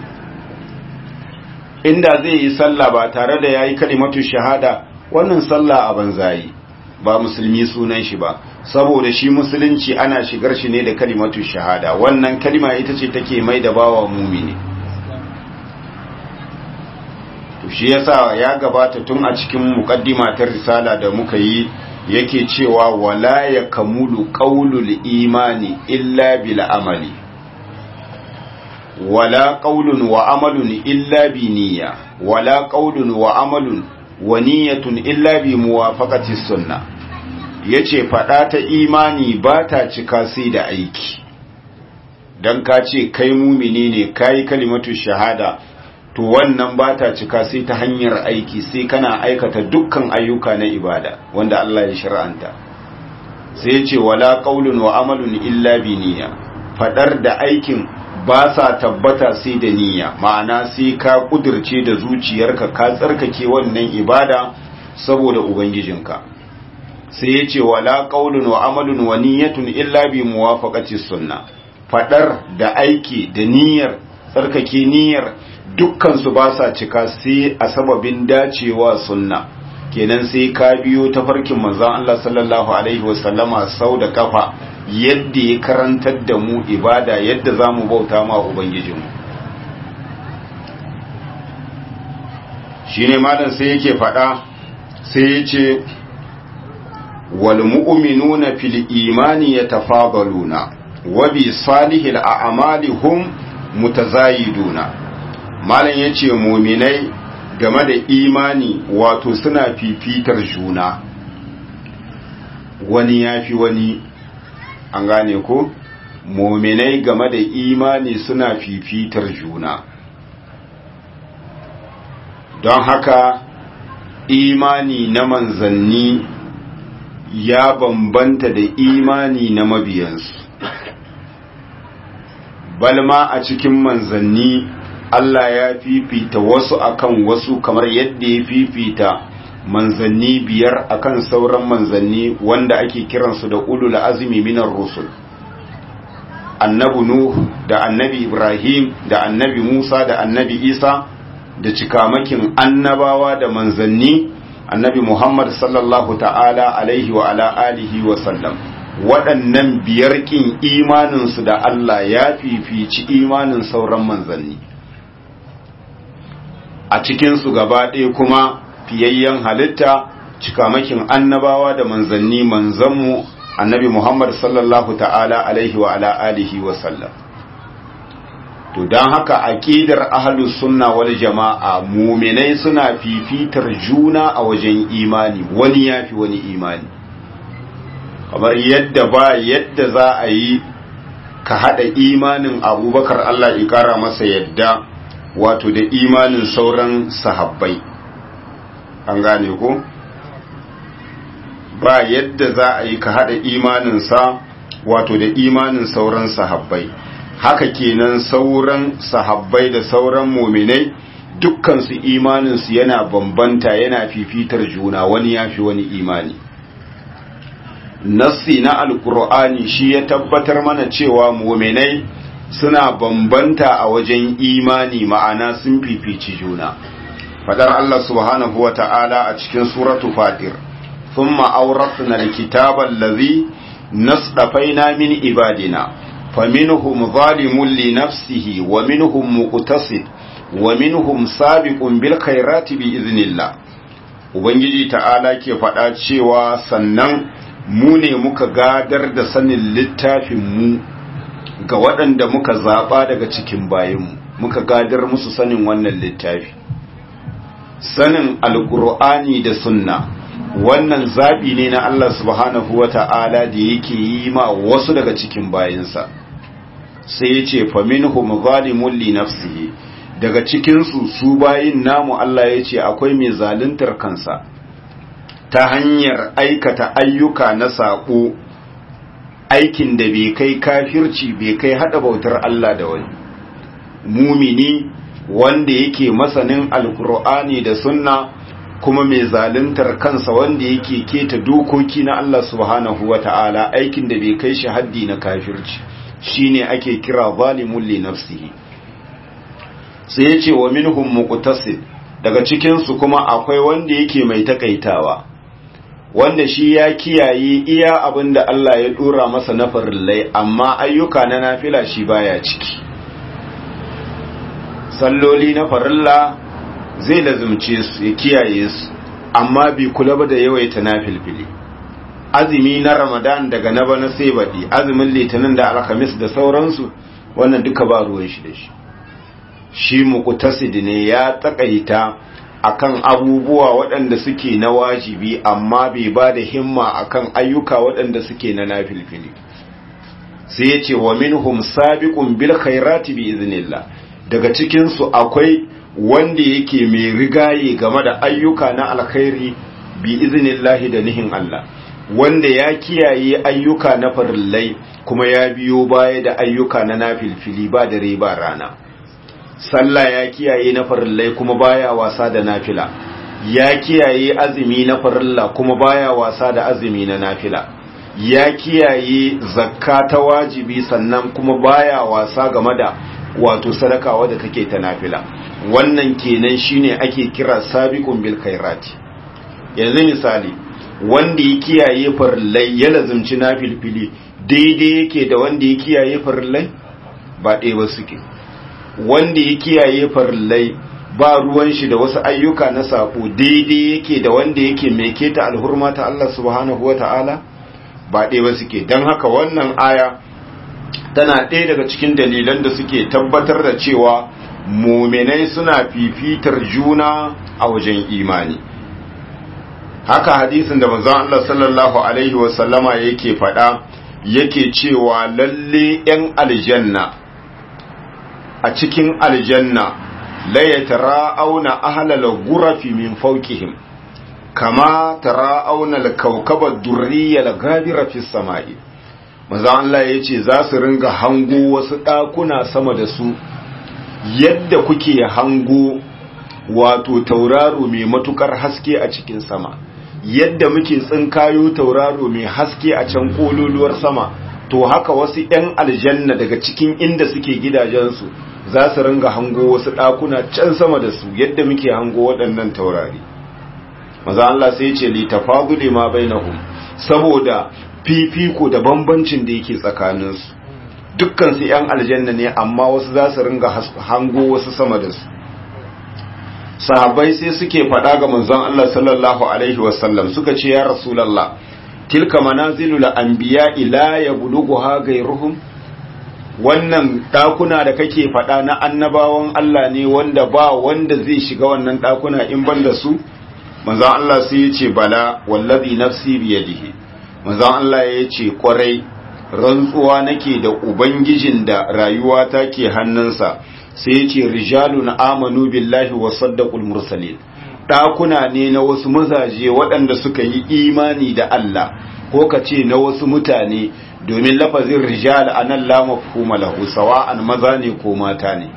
inda zai yi sallah ba tare da ya yi kalimatu shahada wannan sallah a banzayi ba musulmi sunan shi ba saboda shi musulunci ana shigar shi ne da kalimatu shahada wannan kalima ita ce take mai da bawa mumini to shi yasa ya gabata tun a cikin muqaddima ta risala da muka yi yake cewa wala ya kamulu qaulul imani illa bil amali wala qaulun wa amalun illa bi niyya wala qaulun wa amalun wa niyyatun illa bi muwafaqati sunnah yace fada ta imani ba ta cika sai da aiki dan ka ce kai mumini ne kai kalimatu shahada to wannan ba ta cika sai ta hanyar aiki sai kana aikata dukkan ayyuka na ibada wanda Allah ya shar'anta sai yace wala qaulun wa amalun illa bi niyya fadar da aikin ba sa tabbata sai da niyya ma'ana sai ka kudirce da zuciyarka ka tsarkake wannan ibada saboda ubangijinka sai ya ce wala qaulun wa amalun wa niyyatun illa bi muwafaqati sunna fadar da aiki da niyyar tsarkake niyyar dukkan su ba sa cika sai a sababin dacewa sunna kenan sai ka biyo ta farkin manzon Allah sallallahu alaihi wasallama sau da kafa yadda ya karantar da mu ibada yadda za mu bauta ma Ubangijinmu. shi ne malam sai yake faɗa sai ya ce walmu'uminuna fil imani ya tafabaluna wa bi salihil a'mali hum mutazayiduna malam yace muminai game da imani wato suna fifitar juna wani yafi wani an gane ko mominai game da imani suna fifitar juna don haka imani na manzanni ya bambanta da imani na mabiyansu balma a cikin manzanni Allah ya fifita wasu akan wasu kamar yadda ya fifita manzanni biyar akan sauran manzanni wanda ake kiransu da ulul azmi minar rusul annabi nuh da annabi ibrahim da annabi musa da annabi isa da cikamakin annabawa da manzanni annabi muhammad sallallahu ta'ala alaihi wa ala alihi wa sallam waɗannan biyar ƙin imaninsu da Allah ya fifici imanin sauran manzanni a cikinsu gaba ɗaya kuma fiyayyen halitta cikamakin annabawa da manzanni manzanmu annabi Muhammad sallallahu ta'ala alaihi wa ala alihi wa sallam to don haka aqidar ahlus sunna wal jama'a mu'minai suna fifitar juna a wajen imani wani yafi wani imani kamar yadda ba yadda za a yi ka hada imanin abubakar Allah ya kara masa yadda wato da imanin sauran sahabbai an gane ko ba yadda za a yi ka haɗa imaninsa wato da imanin sauran sahabbai haka kenan sauran sahabbai da sauran muminai dukkansu imaninsu yana bambanta yana fifitar juna wani ya fi wani imani nassi na alkur'ani shi ya tabbatar mana cewa muminai suna bambanta a wajen imani ma'ana sun fifici juna fadar Allah subhanahu wa ta'ala a cikin suratu fatir ثم أورثنا الكتاب الذي نصطفينا من عبادنا فمنهم ظالم لنفسه ومنهم مقتصد ومنهم سابق بالخيرات بإذن الله Ubangiji ta'ala ke faɗa cewa sannan mu ne muka gadar da sanin littafinmu ga waɗanda muka zaɓa daga cikin bayanmu muka gadar musu sanin wannan littafi sanin alƙur'ani da sunna wannan zaɓi ne na Allah subhanahu wa ta'ala da yake yi ma wasu daga cikin bayansa sai ya ce faminhum zalimun li nafsihi daga cikinsu su bayin namu Allah ya ce akwai mai zaluntar kansa ta hanyar aikata ayyuka na saƙo aikin da bai kai kafirci bai kai hada bautar Allah da wani mumini wanda yake masanin alkur'ani da sunna kuma mai zaluntar kansa wanda yake keta dokoki na Allah subhanahu wata'ala aikin da bai kai shi haddi na kafirci shine ake kira zalimun li nafsihi sai ya ce wa minhum muqtasid daga cikin su kuma akwai wanda yake mai takaitawa wanda shi ya kiyaye iya abin da Allah ya dora masa na farillai amma ayyuka na nafila shi baya ciki salloli na farilla zai lazumce su ya kiyaye su amma bai kula ba da yawaita nafilfili azumi na ramadan daga na bana sai baɗi azumin litinin da alhamis da sauransu wannan duka ba ruwan shi da shi shi muqtasid ne ya takaita akan abubuwa waɗanda suke na wajibi amma bai ba da himma akan ayyuka waɗanda suke na nafilfili sai ya ce wa minhum sabiqun bil khairati bi iznillah daga cikin su akwai wanda yake mai rigaye game da ayyuka na alkhairi bi iznillahi da nihin Allah wanda ya kiyaye ayyuka na farillai kuma ya biyo baya da ayyuka na nafilfili ba dare ba rana sallah ya kiyaye na farillai kuma baya wasa da nafila ya kiyaye azumi na farilla kuma baya wasa da azumi na nafila ya kiyaye zakka ta wajibi sannan kuma baya wasa game da wato sadaka wadda take ta nafila wannan kenan shine ake kira sabiqun bil khairati yanzu misali wanda ya kiyaye farillai ya lazumci nafilfili daidai yake da wanda ya kiyaye farillai ba ɗaya ba suke wanda ya kiyaye farillai ba ruwan shi da wasu ayyuka na sako daidai yake da wanda yake mai keta alhurma ta Allah subhanahu wa ta'ala ba ɗaya ba suke don haka wannan aya tana ɗaya daga cikin dalilan da suke tabbatar da cewa muminai suna fifitar juna a wajen imani haka hadisin da manzon Allah sallallahu alaihi wasallama yake faɗa yake cewa lalle 'yan aljanna a cikin aljanna la yatara'auna ahlal ghurafi min fawqihim kama tara'auna al-kawkaba ad-durriyya al-ghabira fi samai manzo Allah yace za su ringa hango wasu dakuna sama da su yadda kuke hango wato tauraro mai matukar haske a cikin sama yadda muke tsinkayo tauraro mai haske a can kololuwar sama to haka wasu 'yan aljanna daga cikin inda suke gidajensu za su ringa hango wasu ɗakuna can sama da su yadda muke hango waɗannan taurari maza Allah sai ce li tafaduli ma bainahum saboda fifiko da bambancin da yake tsakaninsu dukkan su yan aljanna ne amma wasu za su ringa hango wasu sama da su sahabbai sai suke faɗa ga manzon Allah sallallahu alaihi wasallam suka ce ya rasulullah tilka manazilul anbiya ila yablughuha ghayruhum wannan ɗakuna da kake faɗa na annabawan Allah ne wanda ba wanda zai shiga wannan ɗakuna in ban da su manzan Allah sai ya ce bala wallazi nafsi biyadihi manzan Allah ya ce kwarai rantsuwa nake da ubangijin da rayuwa ta ke hannunsa sai ya ce rijalun amanu billahi wa saddaqul mursalin ɗakuna ne na wasu mazaje waɗanda suka yi imani da Allah ko ka ce na wasu mutane domin lafazin rijal anan la mafhuma lahu sawa'an maza ne ko mata ne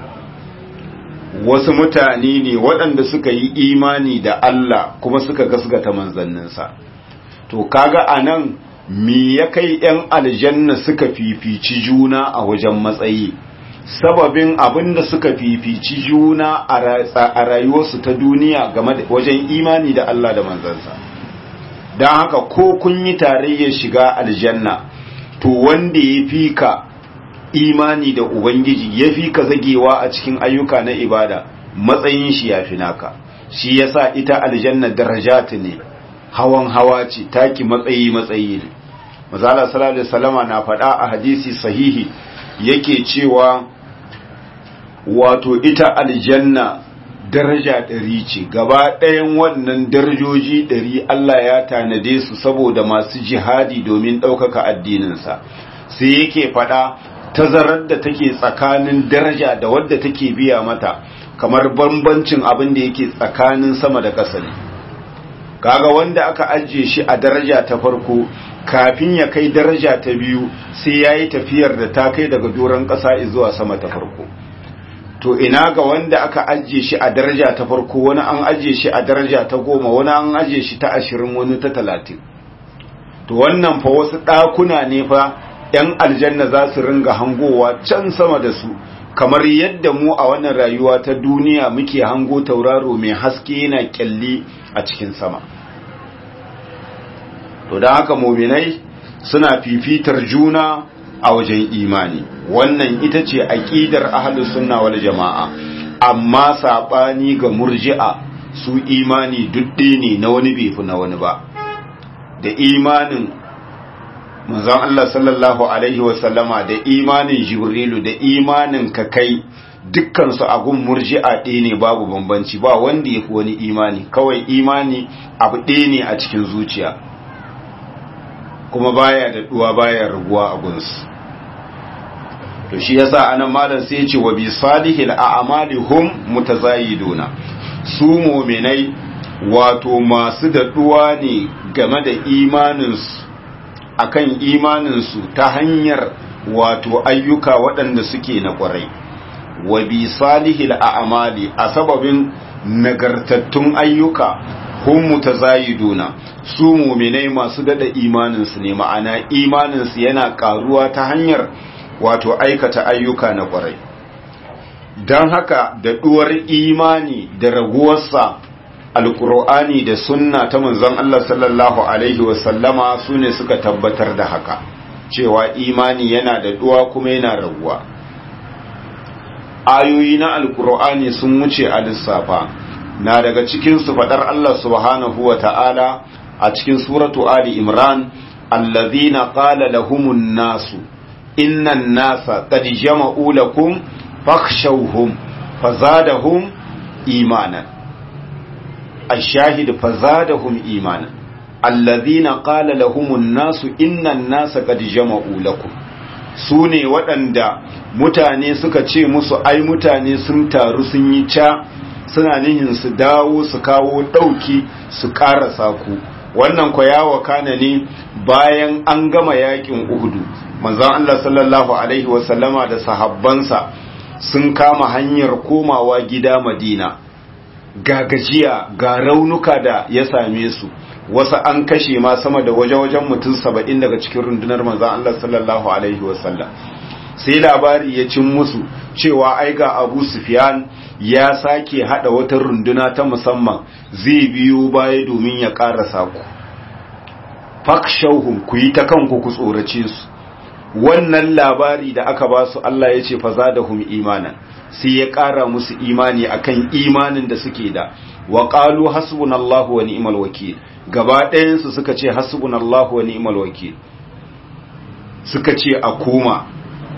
wasu mutane ne waɗanda suka yi imani da Allah kuma suka gasgata manzanninsa to kaga anan me ya kai yan aljanna suka fifici juna a wajen matsayi sababin abinda suka fifici juna a rayuwarsu ta duniya game da wajen imani da Allah da manzansa don haka ko kun yi tarayyar shiga aljanna to wanda ya fi ka imani da ubangiji ya fi ka zagewa a cikin ayyuka na ibada matsayin shi ya fi naka shi yasa ita aljanna darajati ne hawan hawa ce taki matsayi matsayi ne mazala sallallahu alaihi wasallama na faɗa a hadisi sahihi yake cewa wato ita aljanna daraja ɗari ce gaba ɗayan wannan darajoji ɗari Allah ya tanade su saboda masu jihadi domin ɗaukaka addininsa sai yake faɗa tazarar da take tsakanin daraja da wadda take biya mata kamar bambancin abin da yake tsakanin sama da ƙasa ne kaga wanda aka ajiye shi a daraja ta farko kafin ya kai daraja ta biyu sai ya yi tafiyar da ta kai daga doron ƙasa zuwa sama ta farko to ina ga wanda aka ajiye shi a daraja ta farko wani an ajiye shi a daraja ta goma wani an ajiye shi ta ashirin wani ta talatin to wannan fa wasu ɗakuna ne fa 'yan aljanna za su ringa hangowa can sama da su kamar yadda mu a wannan rayuwa ta duniya muke hango tauraro mai haske yana kyalli a cikin sama to da haka muminai suna fifitar juna a wajen imani wannan ita ce aqidar ahlus sunna wal jamaa amma sabani ga murji'a su imani dudde ne na wani bai fi na wani ba da imanin manzon Allah sallallahu alaihi wasallama da imanin jibrilu da imanin ka kai dukkan su agun murji'a ɗaya ne babu bambanci ba wanda ya fi wani imani kawai imani abu ɗaya ne a cikin zuciya kuma baya da duwa baya raguwa a gunsu to shi yasa anan malam sai ya ce wa bi salihil a'mali hum mutazayiduna su mu'minai wato masu da duwa ne game da imaninsu akan imaninsu ta hanyar wato ayyuka waɗanda suke na ƙwarai wa bi salihil a'mali a sababin nagartattun ayyuka hum mutazayiduna su mu'minai masu dada imaninsu ne ma'ana imaninsu yana karuwa ta hanyar wato aikata ayyuka na ƙwarai don haka da duwar imani da raguwarsa alkur'ani da sunna ta manzon Allah sallallahu alaihi wasallama su ne suka tabbatar da haka cewa imani yana da duwa kuma yana raguwa ayoyi na alkur'ani sun wuce a lissafa na daga cikin su fadar Allah subhanahu wa ta'ala a cikin suratu ali imran allazina qala lahumun nasu innan nasa qad jama'u lakum fakhshawhum fazadahum imanan الشاهد فزادهم إيمانا الذين قال لهم الناس إن الناس قد جمعوا لكم sune waɗanda mutane suka ce musu ai mutane sun taru sun yi ca suna nihin su dawo su kawo ɗauki su ƙarasa ku wannan kwa ya wakana ne bayan an gama yakin uhudu manzon Allah sallallahu alaihi wasallama da sahabbansa sun kama hanyar komawa gida madina ga gajiya ga raunuka da ya same su wasu an kashe ma sama da waje-wajen mutum saba'in daga cikin rundunar manzan Allah sallallahu Alaihi wasallam sai labari ya cin musu cewa ai ga abu sufyan ya sake hada wata runduna ta musamman zai biyo baya domin ya karasa ku fakshauhum ku yi ta kanku ku tsorace su wannan labari da aka ba su Allah ya ce fazadahum imanan sai ya ƙara musu imani akan imanin da suke da wa qalu hasbunallahu wa ni'mal wakil gaba ɗayan su suka ce hasbunallahu wa ni'mal wakil suka ce a koma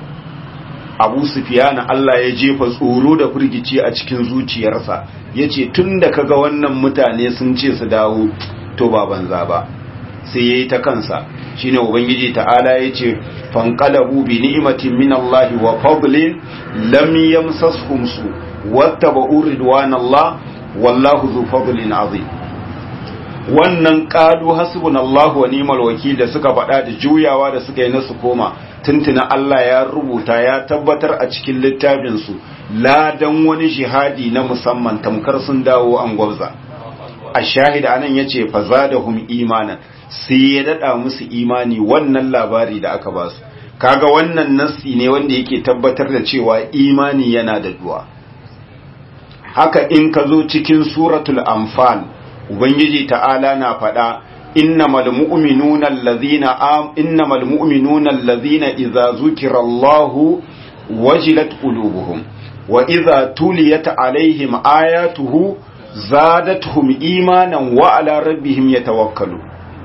Abu Sufyan Allah ya jefa tsoro da firgici a cikin zuciyarsa yace tunda kaga wannan mutane sun ce su dawo to ba banza ba sai yayi ta kansa shine ubangiji ta'ala yace fanqalabu bi ni'matin min Allah wa fadlin lam yamsashum su wattaba'u ridwanallah wallahu zu fadlin azim wannan qalu hasbunallahu wa ni'mal wakil da suka faɗa da juyawa da suka yi nasu koma tuntuna Allah ya rubuta ya tabbatar a cikin littafin su ladan wani jihadi na musamman tamkar sun dawo an gwabza a shahida anan yace fazadahum imanan sai ya dada musu imani wannan labari da aka ba su kaga wannan nassi ne wanda yake tabbatar da cewa imani yana da duwa haka in ka zo cikin suratul anfal ubangiji ta'ala na faɗa innamal mu'minuna allazina am innamal mu'minuna allazina idza zukira Allahu wajilat qulubuhum wa idza tuliyat alaihim ayatuhu zadatuhum imanan wa ala rabbihim yatawakkalun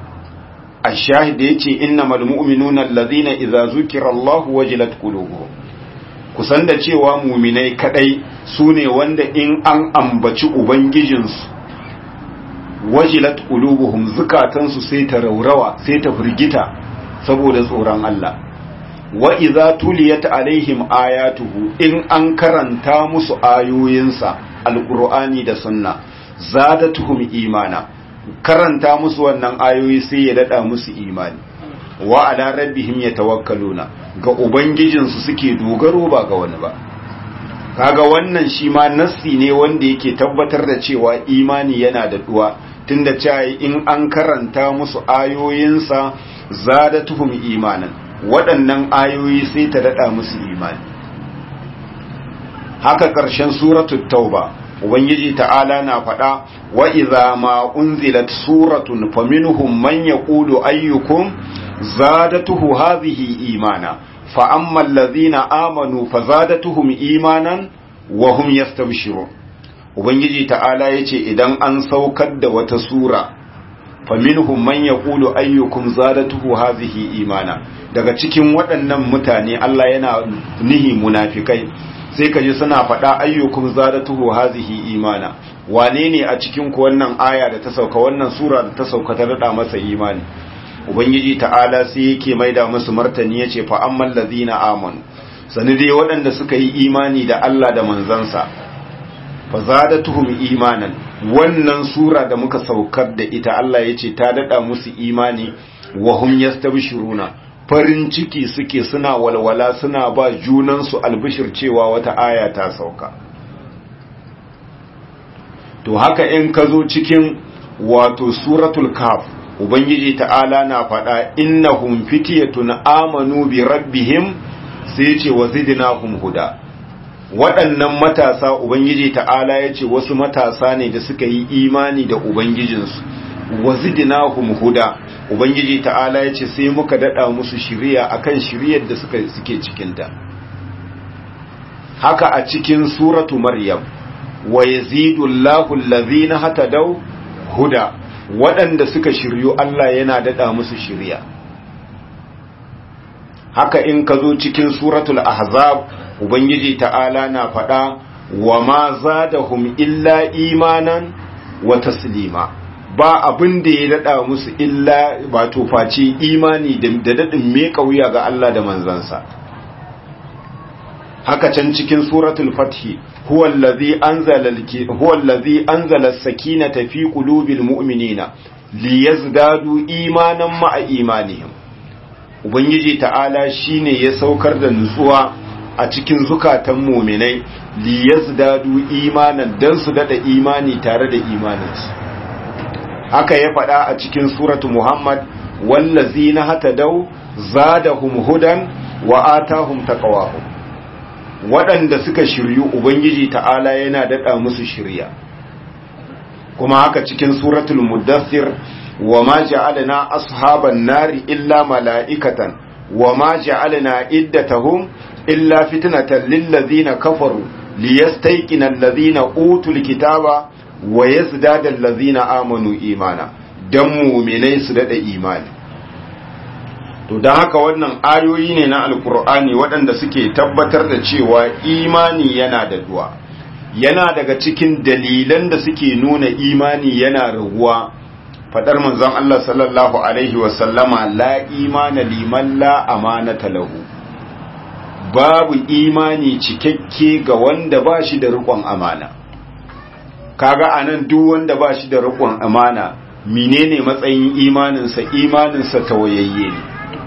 الشاهد يتي إنما المؤمنون الذين إذا ذكر الله وجلت قلوبهم kusan da cewa muminai kadai su ne wanda in an ambaci ubangijinsu wajilat qulubuhum zukatansu sai ta raurawa sai ta firgita saboda tsoron Allah wa idza tuliyat alaihim ayatuhu in an karanta musu ayoyinsa alqur'ani da sunna zadatuhum imana karanta musu wannan ayoyi sai ya dada musu imani wa ala rabbihim yatawakkaluna ga ubangijinsu suke dogaro ba ga wani ba kaga wannan shi ma nassi ne wanda yake tabbatar da cewa imani yana da duwa tunda cewa in an karanta musu ayoyinsa zadatuhum imanan waɗannan ayoyi sai ta dada musu imani haka ƙarshen suratul tauba ubangiji ta'ala na faɗa wa idza ma unzilat suratun faminhum man yaqulu ayyukum zadatuhu hadhihi imana fa amma allazina amanu fazadatuhum imanan wa hum yastabshirun ubangiji ta'ala yace idan an saukar da wata sura faminhum man yaqulu ayyukum zadatuhu hadhihi imana daga cikin waɗannan mutane Allah yana nihi munafikai sai ka ji suna faɗa ayyukum zadatuhu hazihi imana wane ne a cikin ku wannan aya da ta sauka wannan sura da ta sauka ta rada masa imani ubangiji ta'ala sai yake maida musu martani yace fa ammal ladina amanu sani dai waɗanda suka yi imani da Allah da manzansa fa zadatuhum imanan wannan sura da muka saukar da ita Allah yace ta dada musu imani wa hum yastabshiruna farin ciki suke suna walwala suna ba junansu albishir cewa wata aya ta sauka to haka in ka zo cikin wato suratul kaf ubangiji ta'ala na faɗa innahum fityatun amanu bi rabbihim sai ce wa zidnahum huda waɗannan matasa ubangiji ta'ala ya ce wasu matasa ne da suka yi imani da ubangijinsu wa zidnahum huda ubangiji ta'ala ya ce sai muka dada musu shiriya akan shiriyar da suka suke cikinta haka a cikin suratu maryam wa yazidu Allahu allazina hatadaw huda waɗanda suka shiryu Allah yana dada musu shiriya haka in ka zo cikin suratul ahzab ubangiji ta'ala na faɗa wa ma zadahum illa imanan wa taslima ba abin da ya daɗa musu illa wato face imani da daɗin me wuya ga Allah da manzansa haka can cikin suratul fathi huwa allazi anzala huwa allazi anzala as-sakinata fi qulubil mu'minina liyazdadu imanan ma'a imanihim ubangiji ta'ala shine ya saukar da nutsuwa a cikin zukatan mu'minai liyazdadu imanan dan su dada imani tare da imaninsu haka ya faɗa a cikin suratu Muhammad wallazi na hata dau zadahum hudan wa atahum taqwahum waɗanda suka shiryu ubangiji ta'ala yana daɗa musu shirya kuma haka cikin suratul muddathir wa ma ja'alna ashaban nari illa mala'ikatan wa ma ja'alna iddatahum illa fitnatan lil ladzina kafaru liyastayqina alladhina utul kitaba wa yazdada allazina amanu imana dan mu'minai su dada imani to dan haka wannan ayoyi ne na alkur'ani waɗanda suke tabbatar da cewa imani yana da duwa yana daga cikin dalilan da suke nuna imani yana raguwa fadar manzon Allah sallallahu alaihi wa sallama la imana liman la amanata lahu babu imani cikakke ga wanda ba shi da riƙon amana kaga anan duk wanda ba shi da riƙon amana menene matsayin imaninsa imaninsa tawayayye ne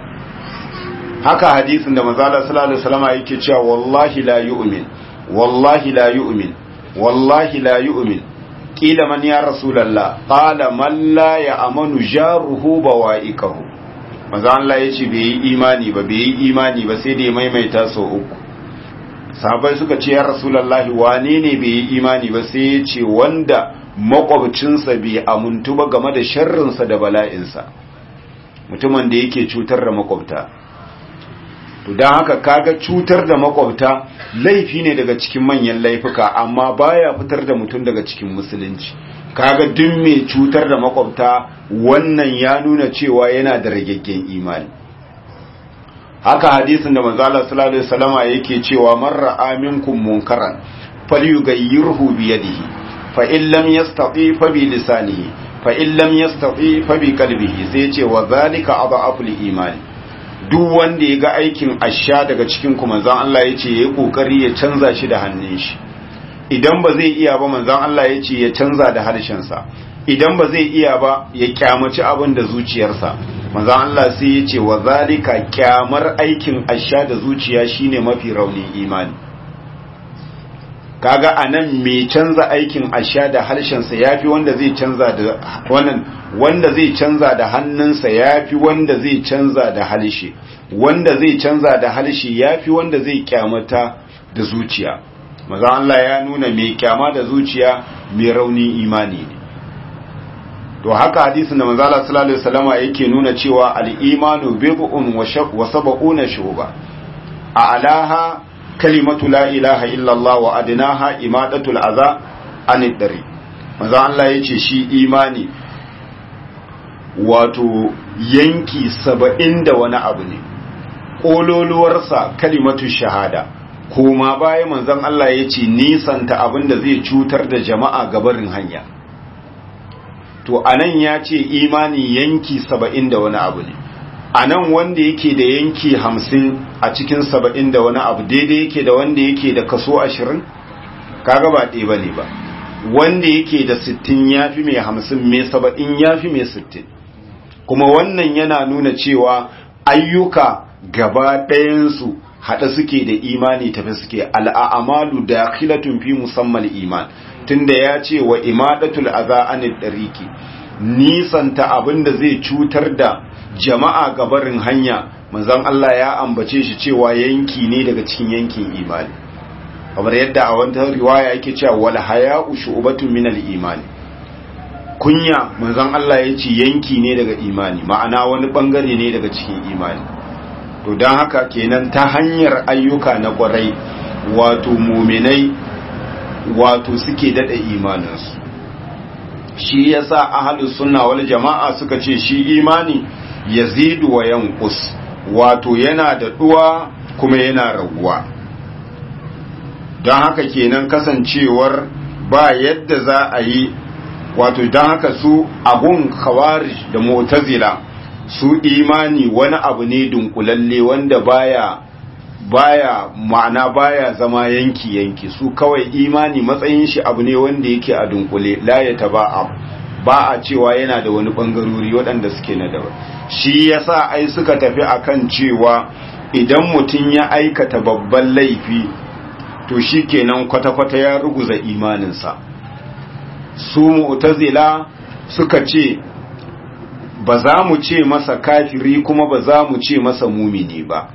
haka hadisin da manzala sallallahu alaihi wasallam yake cewa wallahi la yu'min wallahi la yu'min wallahi la yu'min qila man ya rasulullah qala man la ya'manu jaruhu bawaikahu manzo Allah yace bai yi imani ba bai yi imani ba sai da ya maimaita sau uku sahabai suka ce ya rasulullahi wane ne bai yi imani ba sai ya ce wanda makwabcinsa bai amuntu ba game da sharrinsa da bala'insa mutumin da yake cutar da makwabta to don haka kaga cutar da makwabta laifi ne daga cikin manyan laifuka amma baya fitar da mutum daga cikin musulunci kaga duk mai cutar da makwabta wannan ya nuna cewa yana da ragaggen imani haka hadisin da manzo Allah sallallahu alaihi wasallama yake cewa man ra'a minkum munkaran falyughayyirhu bi yadihi fa in lam yastati fa bi lisanihi fa in lam yastati fa bi qalbihi sai ya ce wa zalika adhaful imani duk wanda ya ga aikin asha daga cikin ku manzon Allah ya ce yayi kokari ya canza shi da hannun shi idan ba zai iya ba manzon Allah ya ce ya canza da harshen sa idan ba zai iya ba ya kyamaci abin da zuciyarsa manzon Allah sai ya ce wa zalika kyamar aikin asha da zuciya shine mafi raunin imani kaga anan mai canza aikin asha da harshensa yafi wanda zai canza da wannan wanda zai canza da hannunsa yafi wanda zai canza da halshe wanda zai canza da halshe yafi wanda zai kyamata da zuciya maza Allah ya nuna mai kyama da zuciya mai rauni imani ne to haka hadisin da manzo Allah sallallahu alaihi wasallama yake nuna cewa al-imanu bid'un wa sab'una shuba a alaha kalimatu la ilaha illallah wa adnaha imadatul adha anid dari manzo Allah yace shi imani wato yanki saba'in da wani abu ne ƙololuwarsa kalimatu shahada kuma baya manzon Allah ya ce nisanta abin da zai cutar da jama'a gabarin hanya to anan ya ce imani yanki saba'in da wani abu ne anan wanda yake da yanki hamsin a cikin saba'in da wani abu daidai yake da wanda yake da kaso ashirin kaga ba ɗaya ba ne ba wanda yake da sittin ya fi mai hamsin mai saba'in ya fi mai sittin kuma wannan yana nuna cewa ayyuka gaba ɗayansu haɗa suke da imani tafi suke al'amalu da khilatun fi musamman iman tunda ya ce wa imadatul aza anil ɗariki nisanta abin da zai cutar da jama'a gabarin hanya manzon Allah ya ambace shi cewa yanki ne daga cikin yankin imani kamar yadda a wata riwaya yake cewa wal haya'u shu'batun min al imani kunya manzon Allah ya ce yanki ne daga imani ma'ana wani bangare ne daga cikin imani to don haka kenan ta hanyar ayyuka na kwarai wato muminai wato suke dada imaninsu shi yasa ahlus sunna wal jama'a suka ce shi imani yazidu wa yanqus wato yana da duwa kuma yana raguwa don haka kenan kasancewar ba yadda za a yi wato don haka su abun khawarij da mu'tazila su imani wani abu ne dunkulalle wanda baya baya ma'ana baya zama yanki yanki su kawai imani matsayin shi abu ne wanda yake a dunkule la ya taba ba a cewa yana da wani bangarori waɗanda suke na daban shi yasa ai suka tafi akan cewa idan mutum ya aikata babban laifi to shi kenan kwata-kwata ya ruguza imaninsa su mu'tazila suka ce ba za mu ce masa kafiri kuma ba za mu ce masa mumini ba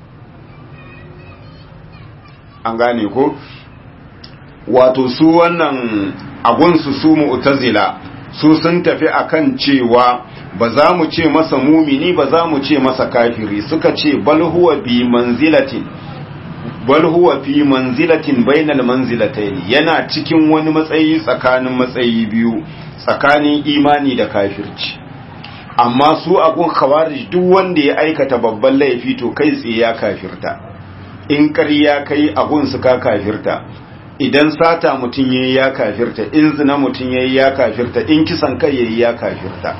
an gane ko wato su wannan agunsu su mu'tazila su sun tafi akan cewa ba za mu ce masa mumini ba za mu ce masa kafiri suka ce bal huwa bi manzilatin bal huwa fi manzilatin bainal manzilatayn yana cikin wani matsayi tsakanin matsayi biyu tsakanin imani da kafirci amma su agun khawarij duk wanda ya aikata babban laifi to kai tsaye ya kafirta in ƙarya kai agun su ka kafirta idan sata mutum yayi ya kafirta in zina mutum yayi ya kafirta in kisan kai yayi ya kafirta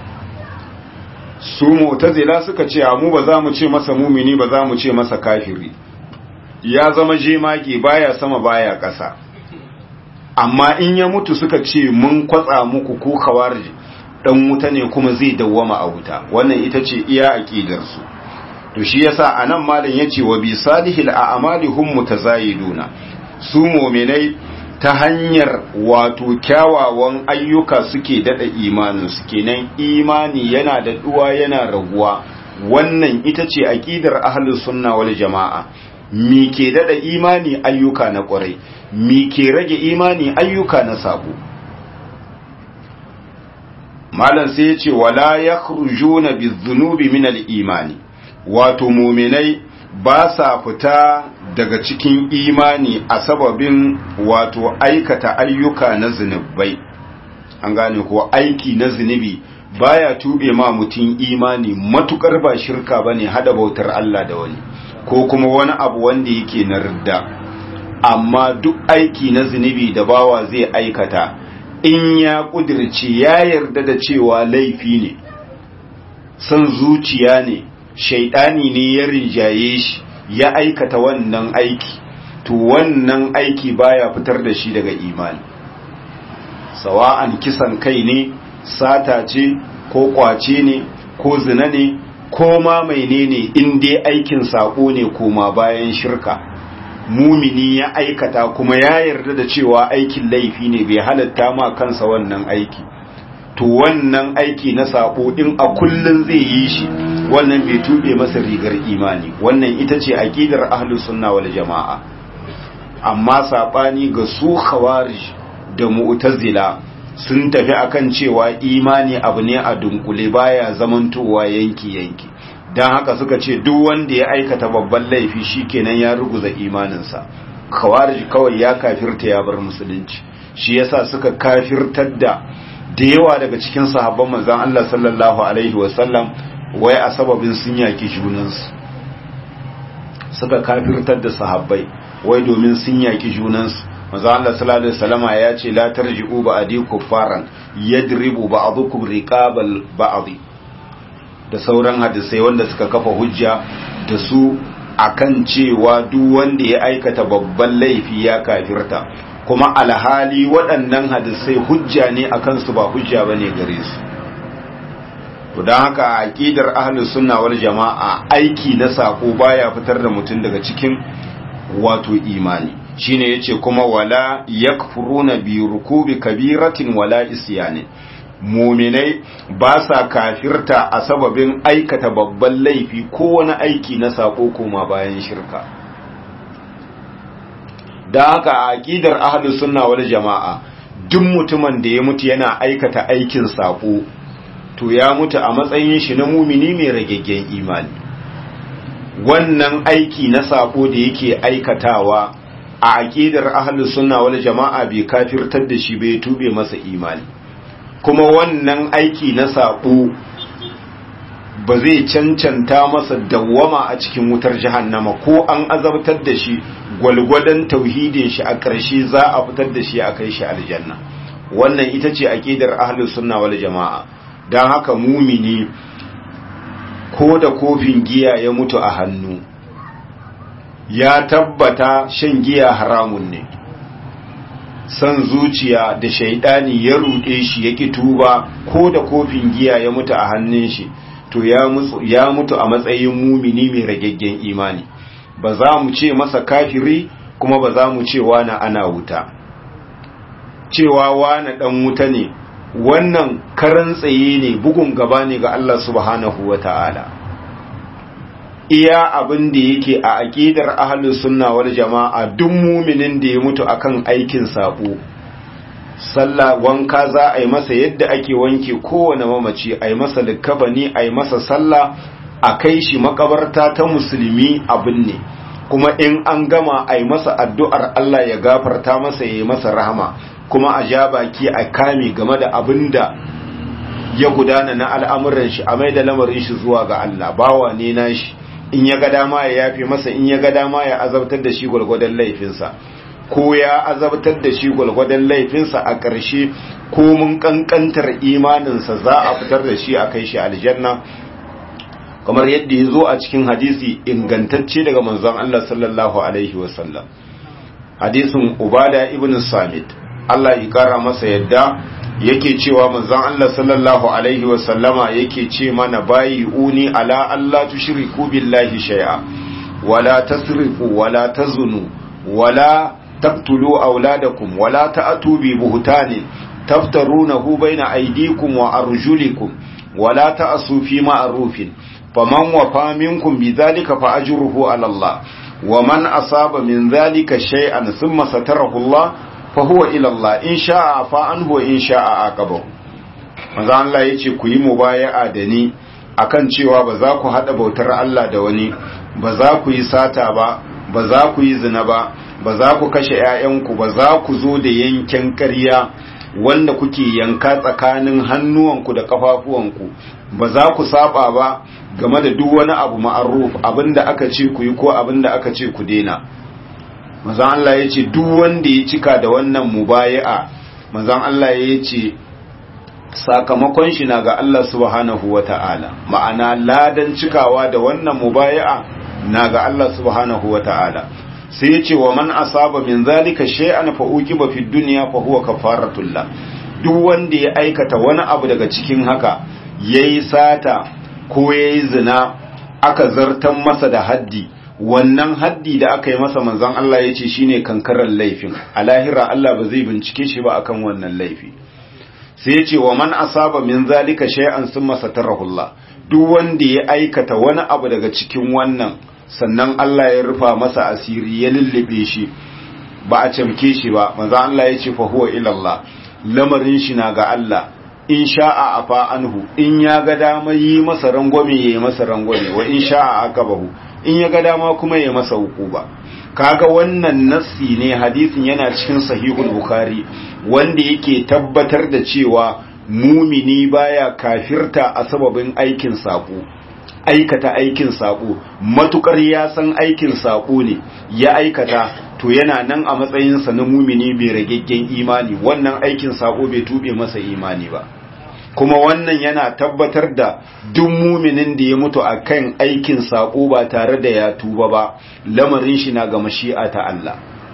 su mu'tazila suka ce mu ba za mu ce masa mumini ba za mu ce masa kafiri ya zama jemage baya sama baya ƙasa amma in ya mutu suka ce mun kwatsa muku ko khawarij dan wuta ne kuma zai dawwama a wuta wannan ita ce iya aqidar su to shi yasa anan malam yace wa bi salihil a'mali hum mutazayiduna su mu'minai ta hanyar wato kyawawan ayyuka suke dada imanin su kenan imani yana da duwa yana raguwa wannan ita ce aqidar ahlus sunna wal jamaa mi ke dada imani ayyuka na kwarai mi ke rage imani ayyuka na sabo malam sai ya ce wala ya na bizunubi min imani wato muminai ba sa fita daga cikin imani a sababin wato aikata ayyuka na zunubai an gane ko aiki na zunubi baya tube ma mutum imani matukar ba shirka bane hada bautar Allah da wani ko kuma wani abu wanda yake na ridda amma duk aiki na zunubi da bawa zai aikata in ya kudirce ya yarda da cewa laifi ne son zuciya ne shaidani ne ya rinjaye shi ya aikata wannan aiki to wannan aiki baya fitar da shi daga imani sawa'an kisan kai ne sata ce ko kwace ne ko zina ne ko ma menene in dai aikin sako ne koma bayan shirka mumini ya aikata kuma ya yarda da cewa aikin laifi ne bai halatta ma kansa wannan aiki to wannan aiki na sako in a kullun zai yi shi wannan bai tube masa rigar imani wannan ita ce aqidar ahlus sunna wal jamaa amma sabani ga su khawarij da mu'tazila sun tafi akan cewa imani abu ne a dunkule baya zamantowa yanki yanki dan haka suka ce duk wanda ya aikata babban laifi shikenan ya ruguza imaninsa khawarij kawai ya kafirta ya bar musulunci shi yasa suka kafirtar da da yawa daga cikin sahabban manzon Allah sallallahu alaihi wasallam wai a sababin sun yaki junansu suka kafirtar da sahabbai wai domin sun yaki junansu manzon Allah sallallahu alaihi wasallama ya ce la tarji'u ba'di kuffaran yadribu ba'dukum riqabal ba'di da sauran hadisai wanda suka kafa hujja da su akan cewa duk wanda ya aikata babban laifi ya kafirta kuma alhali waɗannan hadisai hujja ne a kansu ba hujja ba ne gare su to don haka aƙidar ahlus sunna wal jama'a aiki na sako baya fitar da mutum daga cikin wato imani shine yace kuma wala yakfuruna bi rukubi kabiratin wala isyanin muminai ba sa kafirta a sababin aikata babban laifi ko wani aiki na sako koma bayan shirka da haka a aqidar ahlus sunna wal jama'a duk mutumin da ya mutu yana aikata aikin sako to ya mutu a matsayin shi na mumini mai ragaggen imani wannan aiki na sako da yake aikatawa a aqidar ahlus sunna wal jama'a bai kafirtar da shi bai tube masa imani kuma wannan aiki na sako ba zai cancanta masa dawwama a cikin wutar jahannama ko an azabtar da shi gwalgwadon tauhidin shi a ƙarshe za a fitar da shi a kai shi aljanna wannan ita ce aqidar ahlus sunna wal jamaa dan haka mumini ko da kofin giya ya mutu a hannu ya tabbata shan giya haramun ne san zuciya da shaidani ya ruɗe shi ya ki tuba ko da kofin giya ya mutu a hannun shi to ya mutu a matsayin mumini mai ragaggen imani ba za mu ce masa kafiri kuma ba za mu ce wani ana wuta cewa wani dan wuta ne wannan karan tsaye ne bugun gaba ne ga Allah subhanahu wa ta'ala iya abin da yake a aƙidar ahlus sunna wal jama'a duk muminin da ya mutu akan aikin sabo sallah wanka za a yi masa yadda ake wanke kowane mamaci a yi masa likabani a yi masa sallah a kai shi makabarta ta musulmi abin ne kuma in an gama a yi masa addu'ar Allah ya gafarta masa ya yi masa rahama kuma a ja baki a kame game da abin da ya gudana na al'amuran shi a mai da lamarin shi zuwa ga Allah bawa ne na shi in ya ga dama ya yafe masa in ya ga dama ya azabtar da shi gwalgwadon laifinsa ko ya azabtar da shi gwalgwadon laifinsa a ƙarshe ko mun ƙanƙantar imaninsa za a fitar da shi a kai shi aljanna kamar yadda ya zo a cikin hadisi ingantacce daga manzon Allah sallallahu alaihi wasallam hadisin ubada ibn samit Allah ya kara masa yadda yake cewa manzon Allah sallallahu alaihi wasallama yake ce mana bayi uni ala Allah tushriku billahi shay'a wala tasrifu wala tazunu wala تقتلوا أولادكم ولا تأتوا ببهتان تفترونه بين أيديكم وأرجلكم ولا تأسوا في معروف فمن وفى منكم بذلك فأجره على الله ومن أصاب من ذلك شيئا ثم ستره الله فهو إلى الله إن شاء عفا عنه وإن شاء عاقبه manzo Allah yace ku yi mubaya'a da ni akan cewa ba za ku hada bautar Allah da wani ba za ku yi sata ba ba za ku yi zina ba ba za ku kashe ‘ya'yanku ba za ku zo da yankin ƙarya wanda kuke yanka tsakanin hannuwanku da ƙafafuwanku ba za ku saba ba game da duk wani abu ma'aruf abinda aka ce ku yi ko abinda aka ce ku dena mazan Allah ya ce duk wanda ya cika da wannan mubaya'a mazan Allah ya ce sakamakon shi na ga Allah subhanahu wa ta'ala ma'ana ladan cikawa da wannan mubaya'a na ga Allah subhanahu wa ta'ala sai ya ce wa man asaba min zalika shay'an fa uqiba fi dunya fa huwa kafaratul la duk wanda ya aikata wani abu daga cikin haka yayi sata ko yayi zina aka zartan masa da haddi wannan haddi da aka yi masa manzon Allah ya ce shine kankarar laifin a lahira Allah ba zai bincike shi ba akan wannan laifi sai ya ce wa man asaba min zalika shay'an summa satarahullah duk wanda ya aikata wani abu daga cikin wannan sannan Allah ya rufa masa asiri ya lullube shi ba a camke shi ba manzon Allah ya ce fa huwa ila Allah lamarin shi na ga Allah in sha'a afa anhu in ya ga dama yi masa rangwame ya yi masa rangwame wa in sha'a akabahu in ya ga dama kuma ya masa hukuba kaga wannan nassi ne hadisin yana cikin sahihul bukhari wanda yake tabbatar da cewa mumini baya kafirta a sababin aikin sako aikata aikin sako matukar ya san aikin sako ne ya aikata to yana nan a matsayinsa na mumini bai rageggen imani wannan aikin sako bai tube masa imani ba kuma wannan yana tabbatar da duk muminin da ya mutu a kan aikin saƙo ba tare da ya tuba ba lamarin shi na ga mashi'a ta Allah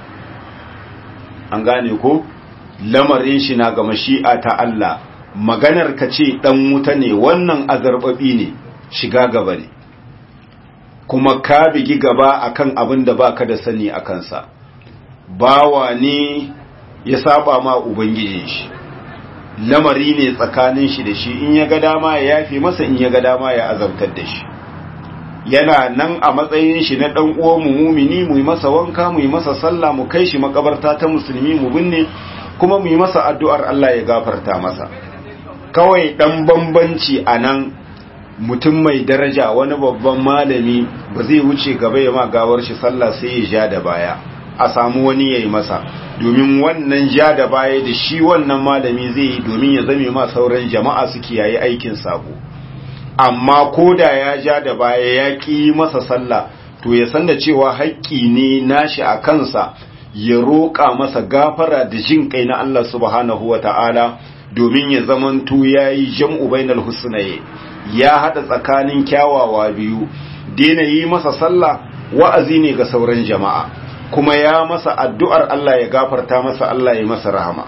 an gane ko lamarin shi na ga mashi'a ta Allah maganar ka ce dan wuta ne wannan azarbabi ne shiga gaba ne kuma ka bigi gaba akan abin da baka da sani a kansa bawa ne ya saba ma ubangijin shi lamari ne tsakanin shi da shi in ya ga dama ya yafe masa in ya ga dama ya azabtar da shi yana nan a matsayin shi na dan uwan mu mumini mu yi masa wanka mu yi masa sallah mu kai shi makabarta ta musulmi mu binne kuma mu yi masa addu'ar Allah ya gafarta masa kawai dan bambanci anan mutum mai daraja wani babban malami ba zai wuce gaba ya ma gawar shi sallah sai ya ja da baya a samu wani yayi masa domin wannan ja da baya da shi wannan malami zai yi domin ya zame ma sauran jama'a su kiyaye aikin sabo amma ko da ya ja da baya ya ƙi masa sallah to ya san da cewa haƙƙi ne nashi a kansa ya roƙa masa gafara da jin kai na Allah subhanahu wa ta'ala domin ya zamanto ya yi jam'u bainal husnaye ya haɗa tsakanin kyawawa biyu daina yi masa sallah wa'azi ne ga sauran jama'a kuma ya masa addu'ar Allah ya gafarta masa Allah ya masa rahama.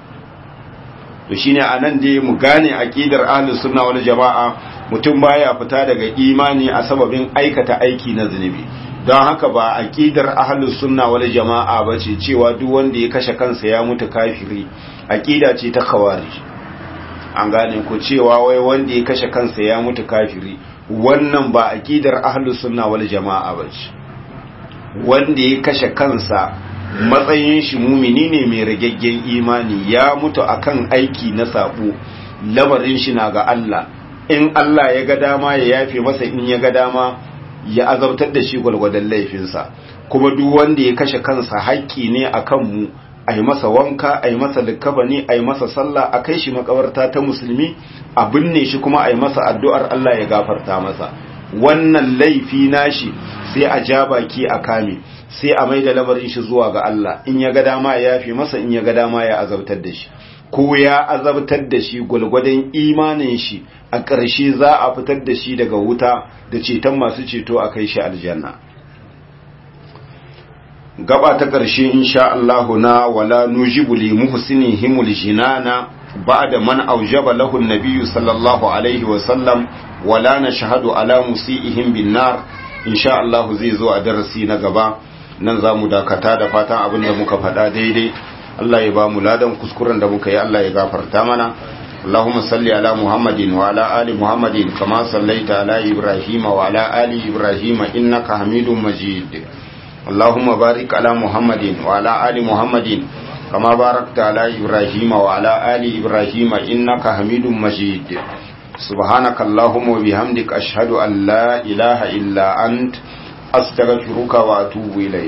To shi ne a nan dai mu gane aƙidar ahlus sunna wal jama'a mutum baya fita daga imani a sababin aikata aiki na zunubi. Don haka ba aƙidar ahlus sunna wal jama'a ba ce cewa duk wanda ya kashe kansa ya mutu kafiri, aƙida ce ta kawari. An gane ku cewa wai wanda ya kashe kansa ya mutu kafiri, wannan ba aƙidar ahlus sunna wal jama'a ba ce. wanda ya kashe kansa matsayin shi mumini ne mai ragaggen imani ya mutu akan aiki na sabo lamarin shi na ga Allah in Allah ya ga dama ya yafe masa in ya ga dama ya azabtar da shi gwalgwadon laifinsa kuma duk wanda ya kashe kansa haƙƙi ne akan mu a yi masa wanka a yi masa likkabani a yi masa sallah a kai shi makabarta ta musulmi a binne shi kuma a yi masa addu'ar Allah ya gafarta masa wannan laifi nashi sai a ja baki a kame sai a mai da lamarin shi zuwa ga Allah in ya ga dama ya yafe masa in ya ga dama ya azabtar da shi ko ya azabtar da shi gwalgwadon imanin shi a ƙarshe za a fitar da shi daga wuta da ceton masu ceto a kai shi aljanna gaba ta ƙarshe insha Allah na wala nujibu li muhsinihimul jinana ba'da man aujaba lahu an-nabiyyu sallallahu alaihi wa sallam wala nashhadu ala musiihim bin nar insha Allah zai zo a darasi na gaba nan zamu dakata da fatan abin da muka faɗa daidai Allah ya ba mu ladan kuskuren da muka yi Allah ya gafarta mana اللهم صل على محمد وعلى آل محمد كما صليت على إبراهيم وعلى آل إبراهيم إنك حميد مجيد اللهم بارك على محمد وعلى آل محمد كما باركت على إبراهيم وعلى آل إبراهيم إنك حميد مجيد سبحانك اللهم وبحمدك أشهد أن لا إله إلا أنت أستغفرك وأتوب إليك